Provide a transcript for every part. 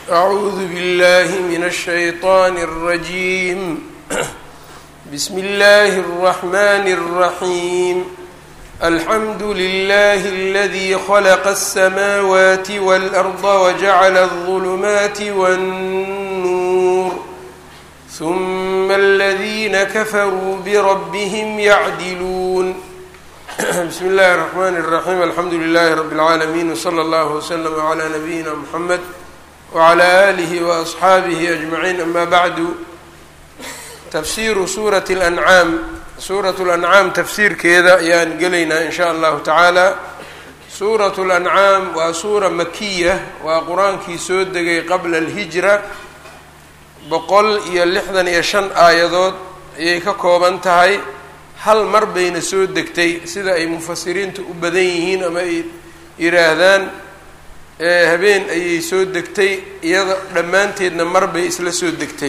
أعوذ بالله من الشيطان الرجيم بسم الله الرحمن الرحيم الحمد لله الذي خلق السماوات والأرض وجعل الظلمات والنور ثم الذين كفروا بربهم يعدلون بسم الله الرحمن الرحيم الحمد لله رب العالمين وصلى الله وسلم على نبينا محمد وعلى آله وأصxaabihi أجمعين أma bعdu tafsiru suuraة الأncaam suuraة الأncaam tafsiirkeeda ayaan gelaynaa in shaء allahu taعaalى suuraة الأncaam waa suura makiya waa qur-aankii soo degay qabla الهijra boqol iyo lixdan iyo shan aayadood ayay ka kooban tahay hal mar bayna soo degtay sida ay mufasiriintu u badan yihiin ama ay yidhaahdaan habeen ayay soo degtay iyada dhammaanteedna mar bay isla soo degtay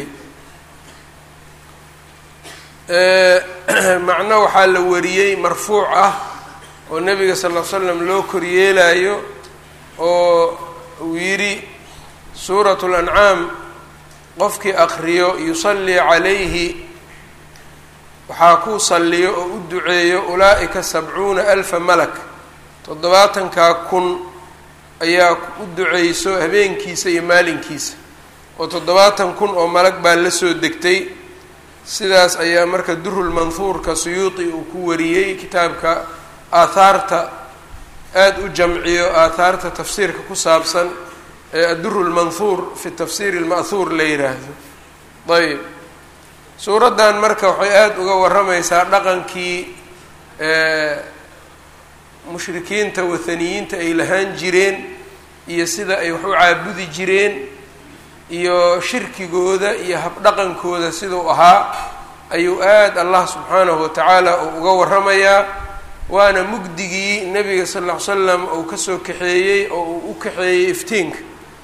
macno waxaa la wariyey marfuuc ah oo nebiga sal ll l slam loo koryeelayo oo uu yidhi suuratu lancaam qofkii aqriyo yusallii calayhi waxaa ku salliyo oo u duceeyo ulaa'ika sabcuuna alfa malak toddobaatankaa kun ayaa u duceyso habeenkiisa iyo maalinkiisa oo toddobaatan kun oo malag baa la soo degtay sidaas ayaa marka durul manhuurka suyuuti uu ku wariyey kitaabka aathaarta aada u jamciyo aathaarta tafsiirka ku saabsan ee adduru lmanhuur fi tafsiiri lma'huur la yidhaahdo ayb suuraddan marka waxay aada uga warramaysaa dhaqankii mushrikiinta wathaniyiinta ay lahaan jireen iyo sida ay wax u caabudi jireen iyo shirkigooda iyo habdhaqankooda siduu ahaa ayuu aada allah subxaanahu watacaala uu uga warramayaa waana mugdigii nebiga sal ll ly slam uu kasoo kaxeeyey oo uu u kaxeeyey iftiinka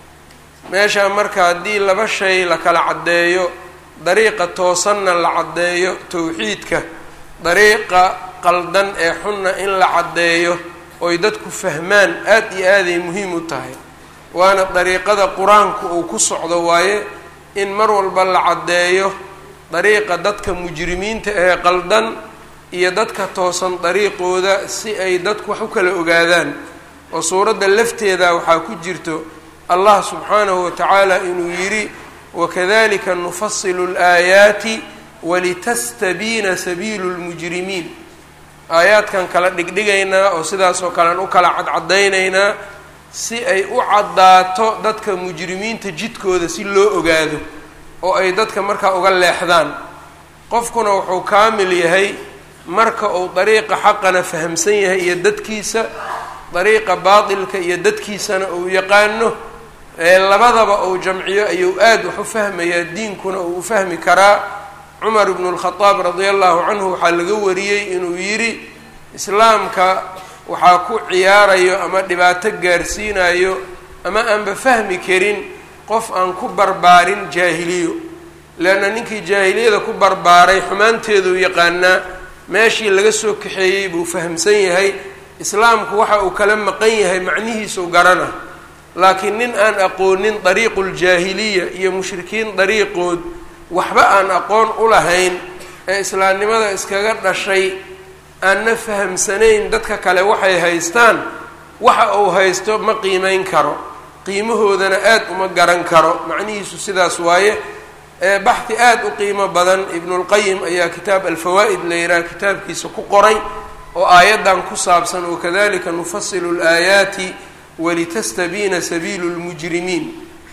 meeshaa marka haddii laba shay la kala caddeeyo dariiqa toosanna la caddeeyo towxiidka dariiqa qaldan ee xunna in la caddeeyo oy dadku fahmaan aada iyo aaday muhiim u tahay waana dariiqada qur-aanku uu ku socdo waaye in mar walba la caddeeyo dariiqa dadka mujrimiinta ee qaldan iyo dadka toosan dariiqooda si ay dadku wax u kala ogaadaan oo suuradda lafteeda waxaa ku jirto allah subxaanahu watacaala inuu yidhi wakadalika nufasilu laayaati walitastabiina sabiilu lmujrimiin aayaadkan kala dhigdhigaynaa oo sidaas oo kalean u kala cadcadaynaynaa si ay u caddaato dadka mujrimiinta jidkooda si loo ogaado oo ay dadka markaa uga leexdaan qofkuna wuxuu kaamil yahay marka uu dariiqa xaqana fahamsan yahay iyo dadkiisa dariiqa baatilka iyo dadkiisana uu yaqaano ee labadaba uu jamciyo ayuu aada wax u fahmayaa diinkuna uu u fahmi karaa cumar ibnu lkhadaab radia allahu canhu waxaa laga wariyey inuu yidhi islaamka waxaa ku ciyaarayo ama dhibaato gaarsiinayo ama aanba fahmi karin qof aan ku barbaarin jaahiliyo leanna ninkii jaahiliyada ku barbaaray xumaanteeduu yaqaanaa meeshii laga soo kaxeeyey buu fahamsan yahay islaamku waxa uu kala maqan yahay macnihiisuu garana laakiin nin aan aqoonin dariiquljaahiliya iyo mushrikiin dariiqood waxba aan aqoon u lahayn ee islaamnimada iskaga dhashay aanna fahamsanayn dadka kale waxay haystaan waxa uu haysto ma qiimeyn karo qiimahoodana aada uma garan karo macnihiisu sidaas waaye ee baxdi aada u qiimo badan ibnulqayim ayaa kitaab alfawaa'id la yidhaha kitaabkiisa ku qoray oo aayaddan ku saabsan wakadalika nufasilu laayaati walitastabiina sabiilu lmujrimiin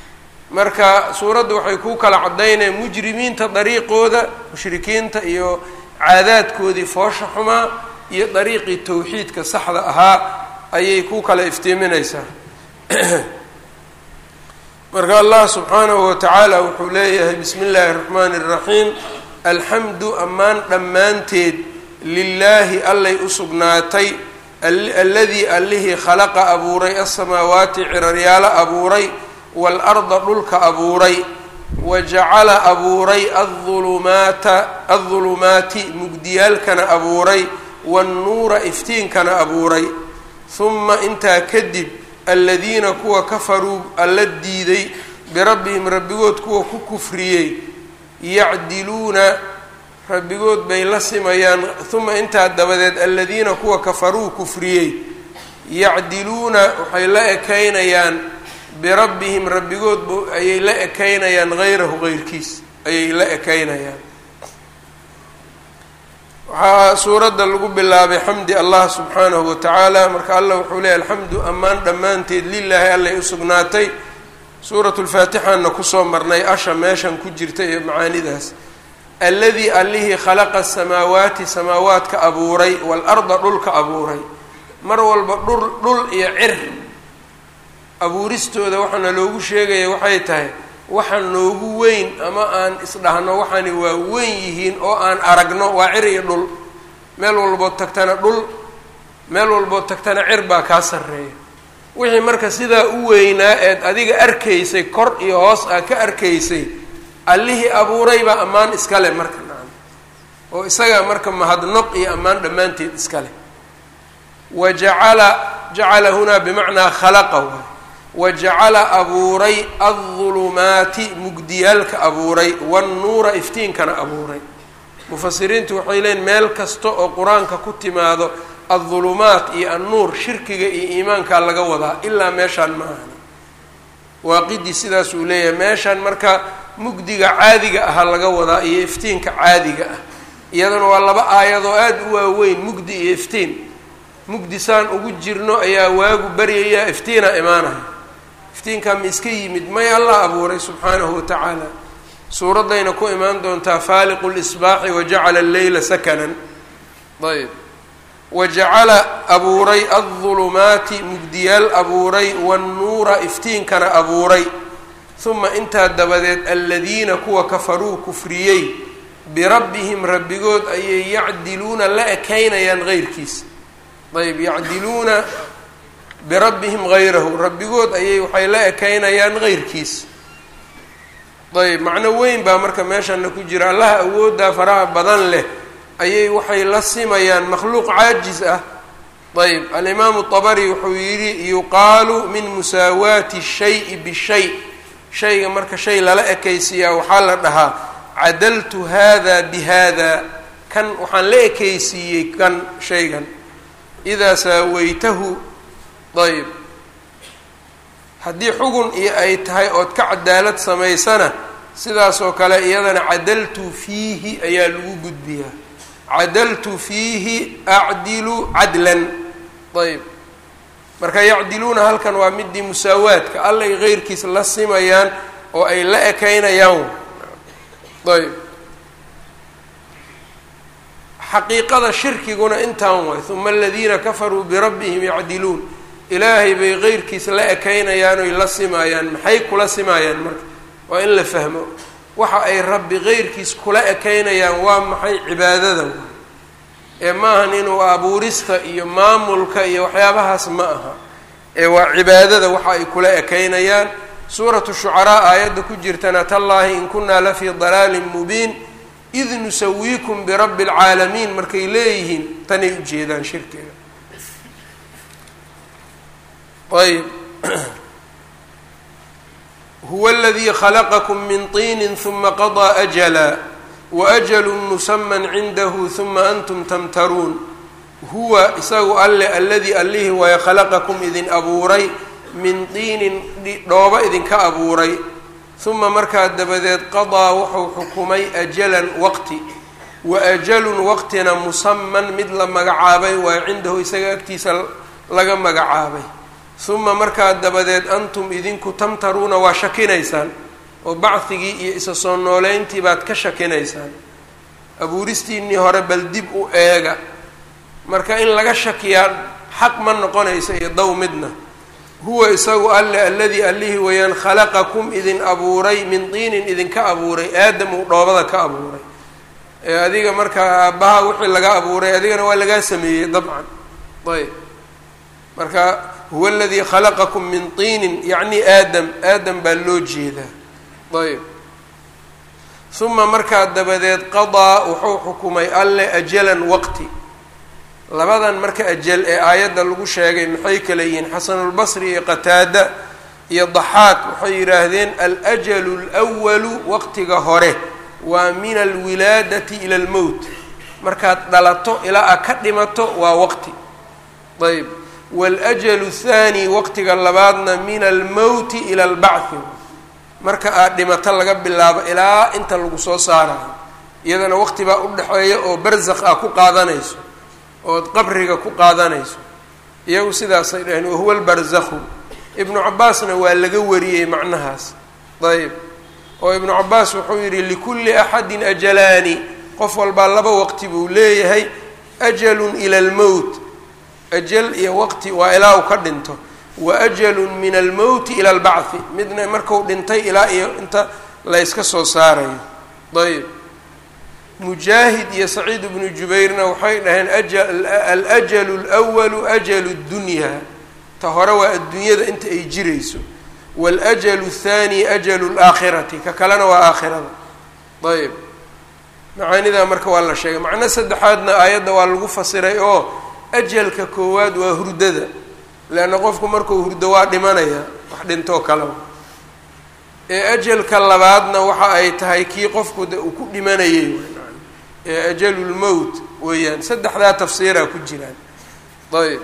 marka suuraddu waxay kuu kala caddaynaya mujrimiinta dariiqooda mushrikiinta iyo caadaadkoodii foosha xumaa iyo dariiqii towxiidka saxda ahaa ayay ku kala iftiiminaysaa marka allah subxaanahu watacaala wuxuu leeyahay bismi illaahi اraxmaani اraxiim alxamdu ammaan dhammaanteed lilaahi allay u sugnaatay alladii allihii khalaqa abuuray asamaawaati ciraryaalo abuuray waalarda dhulka abuuray wa jacala abuuray aulumaata aldulumaati mugdiyaalkana abuuray waannuura iftiinkana abuuray huma intaa kadib aladiina kuwa kafaruu alla diiday birabbihim rabbigood kuwa ku kufriyey yacdiluuna rabbigood bay la simayaan uma intaa dabadeed aladiina kuwa kafaruu kufriyey yacdiluuna waxay la ekaynayaan birabbihim rabbigood b ayay la ekaynayaan hayrahu heyrkiis ayay la ekaynayaan waxaa suuradda lagu bilaabay xamdi allah subxaanahu watacaala marka allah wuxuu leeyahy alxamdu ammaan dhammaanteed lilaahi allay u sugnaatay suuratu lfaatixaana kusoo marnay asha meeshan ku jirta iyo macaanidaas alladii allihii khalaqa asamaawaati samaawaadka abuuray waalarda dhulka abuuray mar walba dhul dhul iyo cir abuuristooda waxaana loogu sheegaya waxay tahay waxa noogu weyn ama aan isdhahno waxaani waa weyn yihiin oo aan aragno waa cir iyo dhul meel walbood tagtana dhul meel walbood tagtana cir baa kaa sarreeya wixii marka sidaa u weynaa eed adiga arkaysay kor iyo hoos aa ka arkaysay allihii abuuray baa ammaan iska leh marka nacam oo isagaa marka mahadnoq iyo ammaan dhammaanteed iska leh wa jacala jacala hunaa bimacnaa khalaqa waay wa jacala abuuray aldulumaati mugdiyaalka abuuray wannuura iftiinkana abuuray mufasiriintu waxay leeyiin meel kasta oo qur-aanka ku timaado aldulumaat iyo annuur shirkiga iyo iimaankaa laga wadaa ilaa meeshaan ma ahani waaqidii sidaas uu leeyahay meeshaan marka mugdiga caadiga ahaa laga wadaa iyo iftiinka caadiga ah iyadana waa laba aayadoo aada u waaweyn mugdi iyo iftiin mugdi saan ugu jirno ayaa waagu baryayaa iftiina imaanaya iftiinkaa ma iska yimid may allah abuuray subxaanahu watacaala suuraddayna ku imaan doontaa faaliqu lisbaaxi wajacala alleyla sakanan ayb wajacala abuuray aldulumaati mugdiyaal abuuray wannuura iftiinkana abuuray uma intaa dabadeed aladiina kuwa kafaruu kufriyey birabbihim rabbigood ayay yacdiluuna la ekaynayaan heyrkiisa ayb yacdiluuna birabbihim hayrahu rabbigood ayay waxay la ekaynayaan heyrkiisa ayb macno weyn baa marka meeshana ku jira allaha awooddaa faraha badan leh ayay waxay la simayaan makhluuq caajis ah ayb alimaamu طabari wuxuu yidhi yuqaalu min musaawaati shayi bishay shayga marka shay lala ekaysiiyaa waxaa la dhahaa cadaltu hada bihada kan waxaan la ekaysiiyey kan shaygan idaa saawaytahu ayb haddii xugun iyo ay tahay ood ka cadaalad samaysana sidaasoo kale iyadana cadaltu fiihi ayaa lagu gudbiyaa cadaltu fiihi acdilu cadlan ayb marka yacdiluuna halkan waa midii musaawaadka allay heyrkiis la simayaan oo ay la ekaynayaan ayb xaqiiqada shirkiguna intaan waay uma aladiina kafaruu birabbihim yacdiluun ilaahay bay heyrkiis la ekaynayaan oy la simayaan maxay kula simayaan marka waa in la fahmo waxa ay rabbi heyrkiis kula ekaynayaan waa maxay cibaadada waay ee maahan inuu abuurista iyo maamulka iyo waxyaabahaas ma aha ee waa cibaadada waxa ay kula ekaynayaan suuratu shucaraa aayadda ku jirtana tallaahi in kunaa la fii dalaalin mubiin id nusawiikum birabbi alcaalamiin markay leeyihiin tanay ujeedaan shirkiga ayb huwa aladii khalaqakum min tiinin huma qadaa ajala waأjlu musaman cindahu huma antum tamtaruun huwa isagu alle alladii allihii waaye khalaqakum idin abuuray min diinin dhooba idinka abuuray huma markaa dabadeed qadaa wuxuu xukumay ajalan waqti wa ajalun waqtina musaman mid la magacaabay waaye cindahu isaga agtiisa laga magacaabay huma markaa dabadeed antum idinku tamtaruuna waa shakinaysaan oo bacdigii iyo isa soo nooleyntii baad ka shakinaysaan abuuristiinnii hore bal dib u eega marka in laga shakiyaa xaq ma noqonaysa iyo dow midna huwa isagu alle alladii allihii weeyaan khalaqakum idin abuuray min diinin idinka abuuray aadam uu dhoobada ka abuuray ee adiga markaa aabbaha wixii laga abuuray adigana waa lagaa sameeyey dabcan ayb marka huwa aladii khalaqakum min tiinin yacni aadam aadam baa loo jeedaa ayb uma markaa dabadeed qadaa wuxuu xukumay alle ajalan waqti labadan marka ajal ee aayadda lagu sheegay maxay kale yihiin xasanulbasri iyo qataada iyo daxaaq waxay yidhaahdeen alajalu lwalu waqtiga hore waa min alwilaadati ila almowt markaad dhalato ilaa aad ka dhimato waa waqti ayb waalajalu thaani waqtiga labaadna min almowti ila albacthi marka aad dhimato laga bilaabo ilaa inta lagu soo saarayo iyadana waqti baa u dhexeeya oo barzakh ah ku qaadanayso ood qabriga ku qaadanayso iyagu sidaasay dhaheen wahuwa lbarzakhu ibnu cabaasna waa laga wariyey macnahaas ayb oo ibnu cabaas wuxuu yidhi likulli axadin ajalaani qof walbaa laba waqti buu leeyahay ajalun ila almowt ajal iyo waqti waa ilaa uu ka dhinto wa ajalun min almowti ila albacthi midna marku dhintay ilaa iyo inta layska soo saarayo ayb mujaahid iyo saciid ibnu jubayrna waxay dhaheen alajalu lwalu ajalu dunyaa ta hore waa adduunyada inta ay jirayso waalajalu thaani ajalu laakhirati ka kalena waa aakhirada ayb macaanidaa marka waa la sheegay macno saddexaadna aayadda waa lagu fasiray oo ajalka koowaad waa hurdada leanna qofku markuu hurdo waa dhimanaya wax dhintoo kaleba ee ajalka labaadna waxa ay tahay kii qofku de uu ku dhimanayay ee ajalulmowt weeyaan saddexdaa tafsiiraa ku jiraan ayb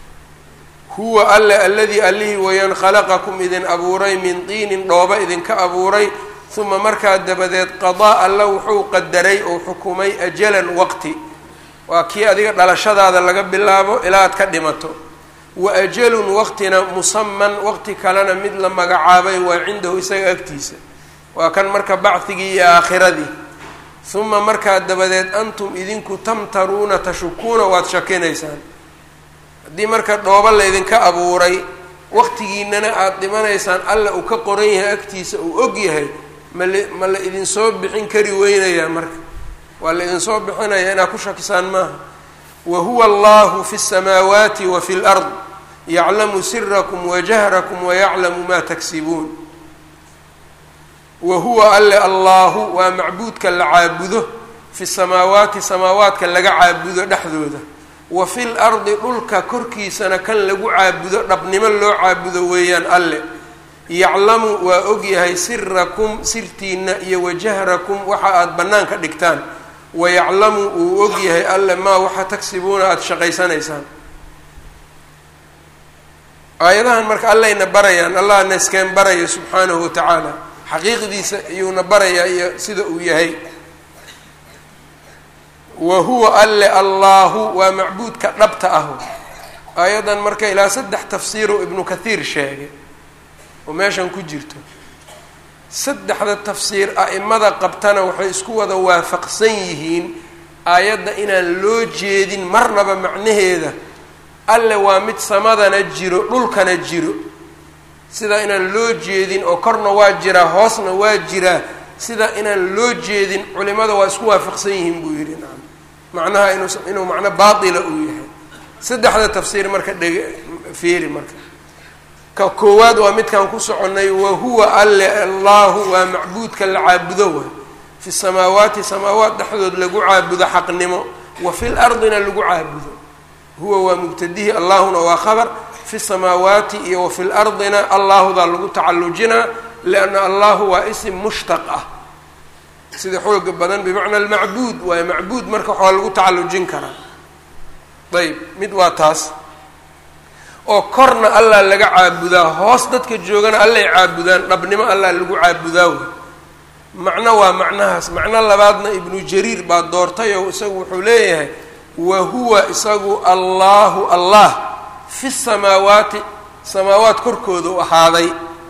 huwa alle aladii allihii weeyaan khalaqakum idin abuuray min diinin dhooba idinka abuuray uma markaa dabadeed qadaa alla wuxuu qadaray oo xukumay ajalan waqti waa kii adiga dhalashadaada laga bilaabo ilaa aad ka dhimato wa ajalun waqtina musaman waqti kalena mid la magacaabay waa cindahu isaga agtiisa waa kan marka bacdigii iyo aakhiradii uma markaa dabadeed antum idinku tamtaruuna tashukuuna waad shakinaysaan haddii marka dhooba laydinka abuuray waqtigiinana aada dhimanaysaan alla uu ka qoran yahay agtiisa uu og yahay mala ma la idinsoo bixin kari weynayaa marka waa la idinsoo bixinaya inaad ku shakisaan maaha wa huwa allahu fi الsamaawaati wa fi اlard yaclamu sirakum wajahrakum wayaclamu ma taksibuun wa huwa alle allahu waa macbuudka la caabudo fi samaawaati samaawaadka laga caabudo dhexdooda wa fi lardi dhulka korkiisana kan lagu caabudo dhabnimo loo caabudo weeyaan alle yaclamu waa ogyahay sirakum sirtiina iyo wajahrakum waxa aada bannaanka dhigtaan wayaclamu uu ogyahay alle maa waxa tagsibuuna aada shaqaysanaysaan aayadahan marka allayna barayaan allahna iskeen baraya subxaanahu watacaala xaqiiqdiisa ayuuna barayaa iyo sida uu yahay wa huwa alle allaahu waa macbuudka dhabta ah aayaddan marka ilaa saddex tafsiiroo ibnu kathiir sheegay oo meeshan ku jirto saddexda tafsiir a'imada qabtana waxay isku wada waafaqsan yihiin aayadda inaan loo jeedin marnaba macnaheeda alle waa mid samadana jiro dhulkana jiro sida inaan loo jeedin oo korna waa jiraa hoosna waa jiraa sida inaan loo jeedin culimada waa isku waafaqsan yihiin buu yidhi nacam macnaha inuu inuu macno baatila uu yahay saddexda tafsiir marka dhege fiiri marka ka koowaad waa midkaan ku soconnay wa huwa alle allahu waa macbuudka la caabudo waay fi samaawaati samaawaat dhexdood lagu caabudo xaqnimo wa fil ardina lagu caabudo huwa waa mubtadihi allahuna waa khabar fi samaawaati iyo wa fil ardina allahudaa lagu tacallujinaa lianna allahu waa isim mushtaq ah sida xooga badan bimacna almacbuud waayo macbuud marka waxaa lagu tacallujin karaa ayb mid waa taas oo korna allah laga caabudaa hoos dadka joogana allay caabudaan dhabnimo allah lagu caabudaa wey macno waa macnahaas macno labaadna ibnu jariir baa doortay oo isagu wuxuu leeyahay wa huwa isagu allahu allah fi samaawaati samaawaat korkooda u ahaaday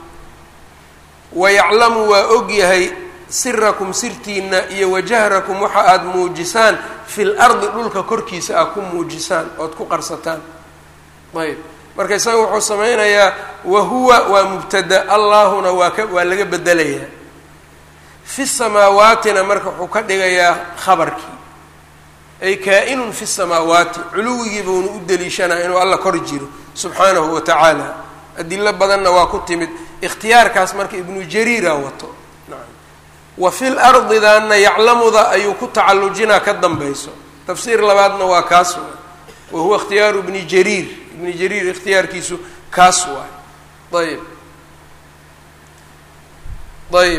wa yaclamu waa ogyahay sirakum sirtiina iyo wajahrakum waxa aada muujisaan fil ardi dhulka korkiisa aad ku muujisaan ood ku qarsataan ayb marka isaga wuxuu sameynayaa wa huwa waa mubtada allahuna waa ka waa laga bedelayaa fi samaawaatina marka wuxuu ka dhigayaa khabarkii ay kaa-inun fi samaawaati culuwigii buuna u deliishanaa inuu alla kor jiro subxaanahu wa tacaala adilo badanna waa ku timid ikhtiyaarkaas marka ibnu jariira wato nacam wa fil ardidaana yaclamuda ayuu ku tacallujinaa ka dambayso tafsiir labaadna waa kaas waay wa huwa ikhtiyaaru ibni jariir ibni jariir ikhtiyaarkiisu kaas waay ayb ayb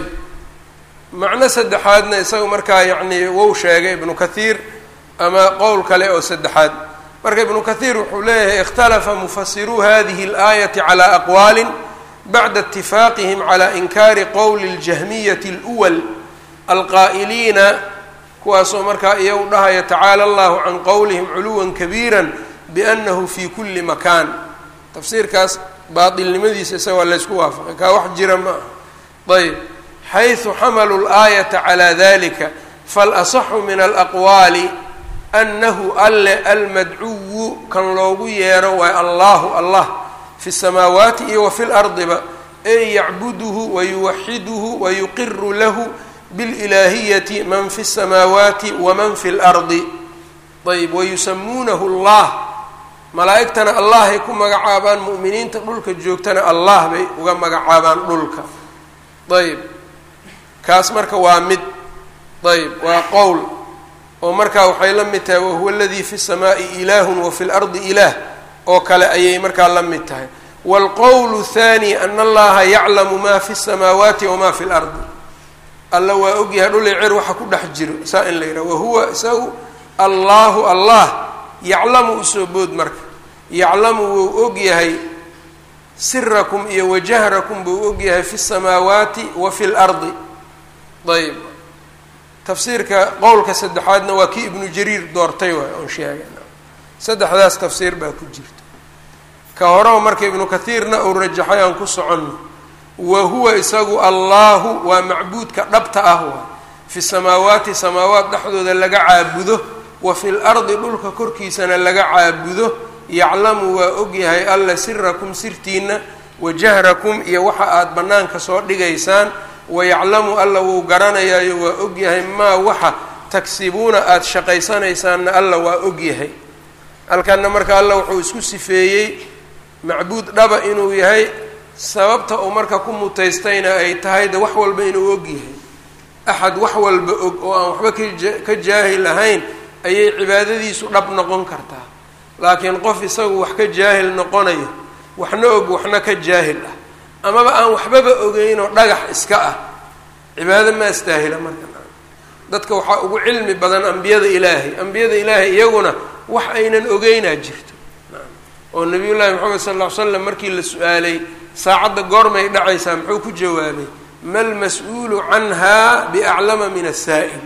macno saddexaadna isaga markaa yacni wou sheegay ibnu kathiir ama qowl kale oo saddexaad marka ibnu kathiir wuxuu leeyahay ikhtalafa mufasiruu hadihi اlaayati calى aqwaali bacda اtifaaqihim calى inkaari qowli اljahmiyati اlأwal alqaa'iliina kuwaasoo markaa iyagu dhahaya tacaala allahu can qowlihim culuwa kabiira biannahu fi kuli makaan tafsiirkaas baatilnimadiisa isaga waa laysku waafaqay kaa wax jira ma ah ayb xayثu xamaluu اlaayata calى dalika faalasaxu min alaqwaali anahu alle almadcuwu kan loogu yeero waay allahu allah fi الsamaawaati iyo wa fi lardiba ey yacbuduhu wayuwaxiduhu wayuqiru lahu biاlilaahiyati man fi الsamaawaati waman fi اlardi ayb wayusamuunahu اllah malaa'igtana allahay ku magacaabaan mu'miniinta dhulka joogtana allah bay uga magacaabaan dhulka ayb kaas marka waa mid ayb waa qowl oo markaa waxay la mid tahay wahuwa aladii fi الsamaaءi ilaah wa fi اlardi ilaah oo kale ayay markaa la mid tahay wاlqowl الthani ana allaha yaclamu ma fi الsamaawaati wama fi اlardi alla waa ogyahay dhul cer waxa ku dhex jiro saa in la yidhaha wahuwa isagu allahu allah yaclamu usoo bood marka yaclamu wuu ogyahay sirakum iyo wajahrakum buu ogyahay fi الsamaawaati wa fi اlardi ayb tafsiirka qowlka saddexaadna waa kii ibnu jariir doortay waay oon sheegay saddexdaas tafsiir baa ku jirta ka horeo marka ibnu kathiirna uu rajaxay aan ku soconno wa huwa isagu allahu waa macbuudka dhabta ah waay fi samaawaati samaawaat dhexdooda laga caabudo wa fi lardi dhulka korkiisana laga caabudo yaclamu waa ogyahay alla sirakum sirtiina wa jahrakum iyo waxa aada bannaanka soo dhigaysaan wayaclamu alla wuu garanayaayo waa ogyahay maa waxa tagsibuuna aada shaqaysanaysaanna alla waa ogyahay halkanna marka alla wuxuu isku sifeeyey macbuud dhaba inuu yahay sababta uu marka ku mutaystayna ay tahay de wax walba inuu ogyahay axad wax walba og oo aan waxba kaja ka jaahil ahayn ayay cibaadadiisu dhab noqon kartaa laakiin qof isagu wax ka jaahil noqonayo waxna og waxna ka jaahil ah amaba aan waxbaba ogeynoo dhagax iska ah cibaado ma astaahila marka dadka waxaa ugu cilmi badan ambiyada ilaahay ambiyada ilaahay iyaguna wax aynan ogeynaa jirto oo nabiyullaahi moxamed sal ll ly slam markii la su-aalay saacadda goormay dhacaysaa muxuu ku jawaabay ma lmas-uulu canha biaclama min asaa'il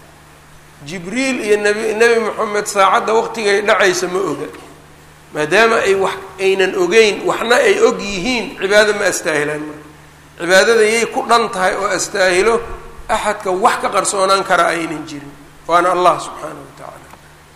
jibriil iyo nabi nebi moxamed saacadda waqtigay dhacaysa ma oga maadaama ay wax aynan ogeyn waxna ay og yihiin cibaado ma astaahilaan marka cibaadada yay ku dhan tahay oo astaahilo axadka wax ka qarsoonaan kara aynan jirin waana allah subxaanahu wa tacaala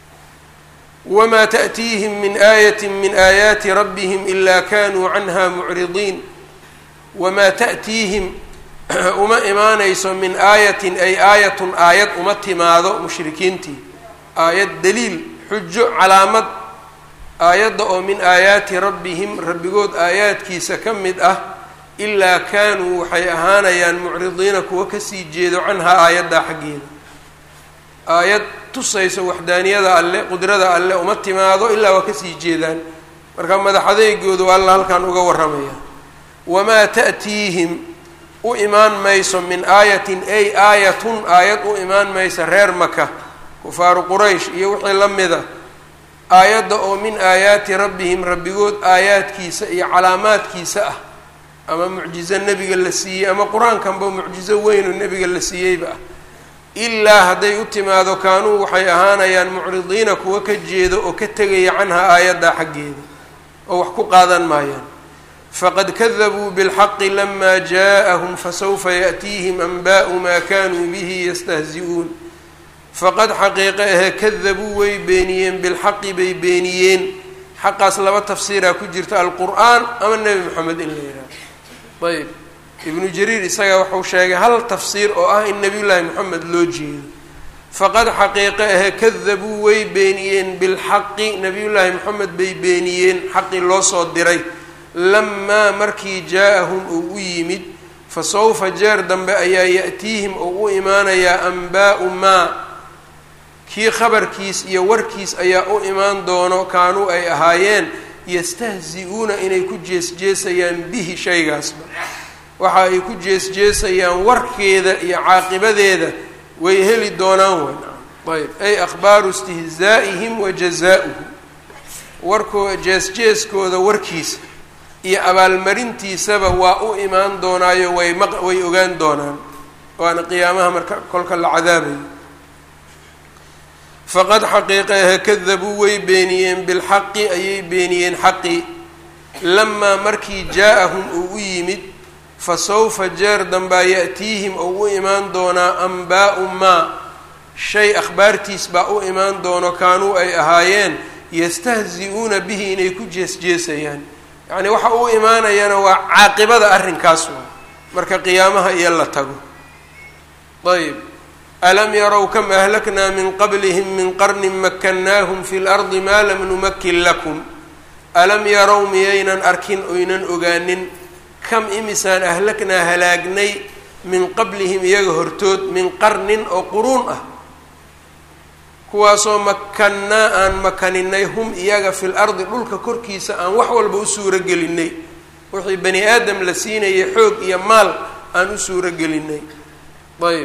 wamaa ta'tiihim min aayati min aayaati rabbihim ilaa kanuu canha mucridiin wamaa ta'tiihim uma imaanayso min aayatin ay aayatun aayad uma timaado mushrikiintii aayad daliil xujo calaamad aayadda oo min aayaati rabbihim rabbigood aayaadkiisa ka mid ah ilaa kaanuu waxay ahaanayaan mucridiina kuwa kasii jeedo canhaa aayaddaa xaggeeda aayad tusayso waxdaaniyada alle qudrada alle uma timaado ilaa waa kasii jeedaan marka madaxadeygoodu alla halkan uga warramaya wamaa ta'tiihim u imaan mayso min aayatin ay aayatun aayad u imaan maysa reer maka kufaaru quraysh iyo wixii la mida aayadda oo min aayaati rabbihim rabbigood aayaadkiisa iyo calaamaadkiisa ah ama mucjizo nebiga la siiyey ama qur-aankanba mucjizo weynoo nebiga la siiyeyba ah ilaa hadday u timaado kaanuu waxay ahaanayaan mucridiina kuwa ka jeedo oo ka tegaya canha aayaddaa xaggeeda oo wax ku qaadan maayaan faqad kadabuu bilxaqi lama jaaءahum fasawfa yaأtiihim anba'u ma kanuu bihi yastahzi'uun faqad xaqiiqe ahe kadabuu way beeniyeen bilxaqi bay beeniyeen xaqaas laba tafsiiraa ku jirta alqur'aan ama nebi moxamed in la yidhaaho ayb ibnu jariir isaga wuxuu sheegay hal tafsiir oo ah in nabiy llaahi moxamed loo jeedo faqad xaqiiqe ahe kadabuu way beeniyeen bilxaqi nabiyullaahi moxamed bay beeniyeen xaqii loo soo diray lamaa markii jaa-ahum uu u yimid fa sawfa jeer dambe ayaa ya'tiihim oo u imaanayaa anbaa'u maa kii khabarkiis iyo warkiis ayaa u imaan doono kaanuu ay ahaayeen yastahzi-uuna inay ku jees-jeesayaan bihi shaygaasba waxa ay ku jees-jeesayaan warkeeda iyo caaqibadeeda way heli doonaan way ayb ay akhbaaru istihzaa'ihim wa jazaa-uhu warkoo jees-jeeskooda warkiisa iyo abaalmarintiisaba waa u imaan doonaayo way maq way ogaan doonaan waana qiyaamaha marka kolka la cadaabayo faqad xaqiiqeeha kadabuu way beeniyeen bilxaqi ayay beeniyeen xaqii lamaa markii jaa-ahum uu u yimid fa sawfa jeer dambaa ya-tiihim ou u imaan doonaa ambaau maa shay akhbaartiis baa u imaan doono kaanuu ay ahaayeen yastahzi-uuna bihi inay ku jees-jeesayaan yacni waxa u imaanayana waa caaqibada arrinkaas waa marka qiyaamaha iyo la tago ayb alam yarow kam ahlaknaa min qablihim min qarnin makannaahum fi lardi maa lam numakin lakum alam yarow miyaynan arkin oynan ogaanin kam imisaan ahlaknaa halaagnay min qablihim iyaga hortood min qarnin oo quruun ah kuwaasoo makannaa aan makaninay hum iyaga fil ardi dhulka korkiisa aan wax walba u suuro gelinay wixii bani aadam la siinayay xoog iyo maal aan u suuro gelinay ayb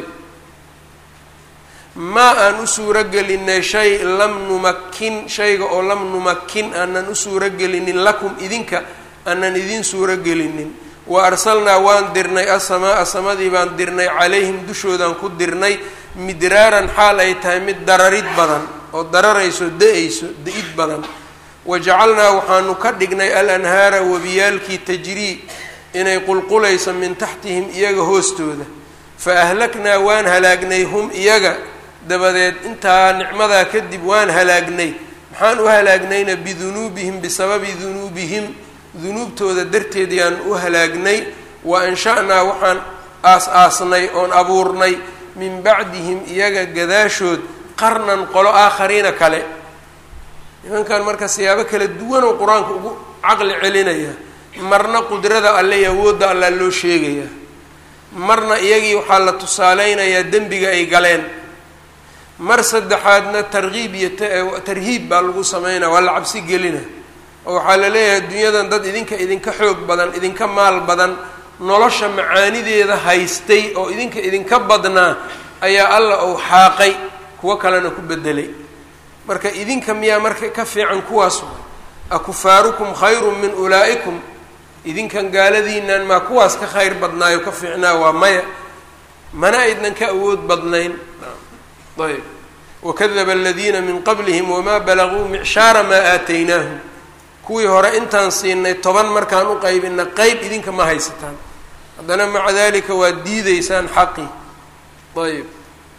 maa aan u suuro gelinay shay lam numakin shayga oo lam numakin aanan u suuro gelinin lakum idinka aanan idin suuro gelinin wa arsalnaa waan dirnay asamaa samadii baan dirnay calayhim dushoodaan ku dirnay midraaran xaal ay tahay mid dararid badan oo dararayso da-ayso da-id badan wa jacalnaa waxaanu ka dhignay al anhaara webiyaalkii tajrii inay qulqulayso min taxtihim iyaga hoostooda fa ahlaknaa waan halaagnay hum iyaga dabadeed intaa nicmadaa kadib waan halaagnay maxaan u halaagnayna bidunuubihim bisababi dunuubihim dunuubtooda darteed yaan u halaagnay wa ansha-naa waxaan aas-aasnay oon abuurnay min bacdihim iyaga gadaashood qarnan qolo aakhariina kale nimankan marka siyaabo kala duwanoo qur-aanka ugu caqli celinaya marna qudrada alle iyo awoodda allaa loo sheegayaa marna iyagii waxaa la tusaaleynayaa dembiga ay galeen mar saddexaadna tarkiib iyo tarhiib baa lagu sameynaya waa la cabsi gelina oo waxaa la leeyahay dunyadan dad idinka idinka xoog badan idinka maal badan nolosha macaanideeda haystay oo idinka idinka badnaa ayaa alla uu xaaqay kuwo kalena ku bedelay marka idinka miyaa marka ka fiican kuwaas akufaarukum khayrun min ulaa'ikum idinkan gaaladiinan maa kuwaas ka khayr badnaayo ka fiicnaa waa maya mana aydnan ka awood badnayn ayb wakadaba aladiina min qablihim wamaa balaguu micshaara maa aataynaahum kuwii hore intaan siinay toban markaan u qaybina qeyb idinka ma haysataan haddana maca dalika waad diideysaan xaqii ayb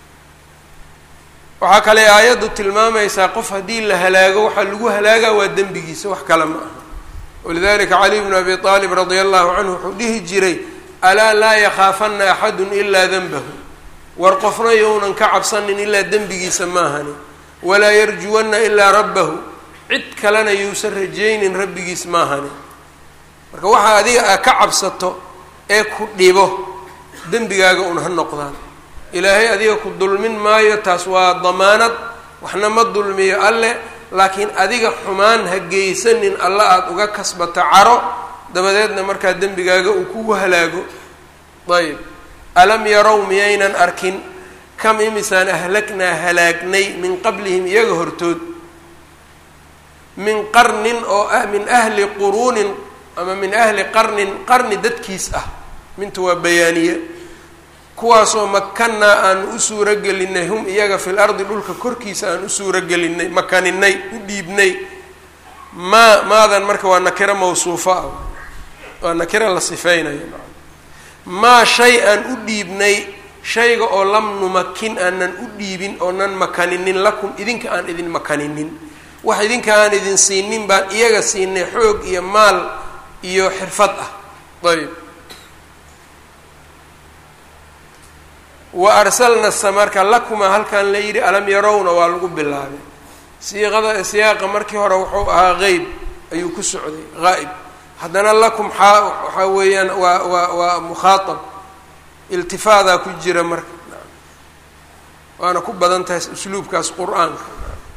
waxaa kale aayaddu tilmaamaysaa qof haddii la halaago waxaa lagu halaagaa waa dembigiisa wax kale ma aha walidalika cali bnu abi aalib radia allahu canhu wuxuu dhihi jiray alaa laa yakhaafana axadun ilaa denbahu war qofna younan ka cabsanin ilaa dembigiisa maahani walaa yarjuwanna ilaa rabbahu cid kalena yuusan rajaynin rabbigiis maahani marka waxaa adiga aa ka cabsato ee ku dhibo dembigaaga un ha noqdaan ilaahay adiga ku dulmin maayo taas waa damaanad waxna ma dulmiyo alle laakiin adiga xumaan ha geysanin alla aada uga kasbato caro dabadeedna markaa dembigaaga uu kugu halaago ayb alam yarow miyaynan arkin kam imisaan ahlaknaa halaagnay min qablihim iyaga hortood min qarnin oo ah min ahli quruunin ama min ahli qarnin qarni dadkiis ah minta waa bayaaniye kuwaasoo makannaa aan u suuro gelinay hum iyaga fil ardi dhulka korkiisa aan u suuro gelinay makaninay u dhiibnay maa maadan marka waa nakiro mawsuufo ah waa nakiro la sifeynayo maa shay aan u dhiibnay shayga oo lam numakin aanan u dhiibin oonan makaninin lakum idinka aan idin makaninin wax idinka aan idin siinin baan iyaga siinay xoog iyo maal iyo xirfad ah ayb wa arsalna samarka lakuma halkan la yidhi alam yarowna waa lagu bilaabay siiqada siyaaqa markii hore wuxuu ahaa qeyb ayuu ku socday haa'ib haddana lakum xaa waxaa weeyaan waa waa waa mukhaatab iltifaadaa ku jira marka waana ku badan tahay usluubkaas qur-aanka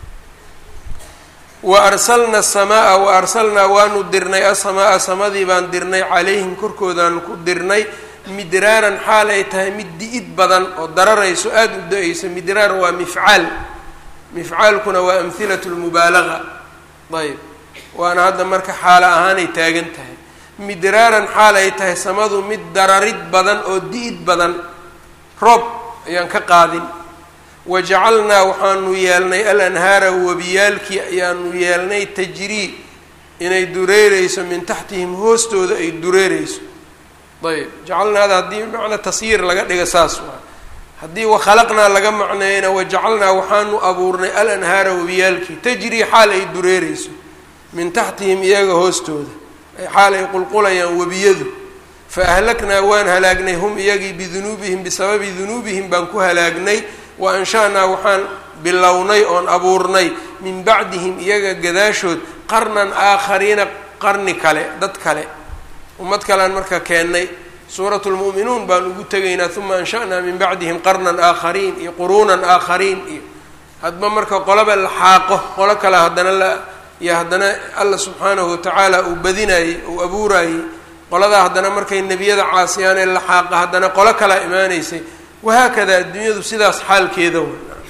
wa arsalna asamaa wa arsalnaa waanu dirnay asamaa samadii baan dirnay calayhim korkoodaan ku dirnay midraaran xaal ay tahay mid di-id badan oo dararayso aada u da-ayso midraar waa mifcaal mifcaalkuna waa amhilatu lmubaalaga ayb waana hadda marka xaalo ahaanay taagan tahay midraaran xaal ay tahay samadu mid dararid badan oo di-id badan roob ayaan ka qaadin wajacalnaa waxaanu yeelnay alanhaara webiyaalkii ayaanu yeelnay tajrii inay dureereyso min taxtihim hoostooda ay dureereyso ayb jacalnaada haddii macna tasyiir laga dhiga saas waa haddii wakhalaqnaa laga macneeyana wajacalnaa waxaanu abuurnay alanhaara webiyaalkii tajrii xaal ay dureereyso min taxtihim iyaga hoostooda xaal ay qulqulayaan webiyadu fa ahlaknaa waan halaagnay hum iyagii bidunuubihim bisababi dunuubihim baan ku halaagnay wa ansha-naa waxaan bilownay oon abuurnay min bacdihim iyaga gadaashood qarnan aakhariina qarni kale dad kale ummad kalean marka keennay suurat lmu'minuun baan ugu tegaynaa uma ansha-naa min bacdihim qarnan aakhariin iyo quruunan aakhariin iyo hadba marka qolaba la xaaqo qolo kale haddana la iyo haddana alla subxaanahu watacaala uu badinayey uu abuurayey qoladaa haddana markay nebiyada caasiyaan ee la xaaqa haddana qolo kalaa imaanaysay wahaakada adduunyadu sidaas xaalkeeda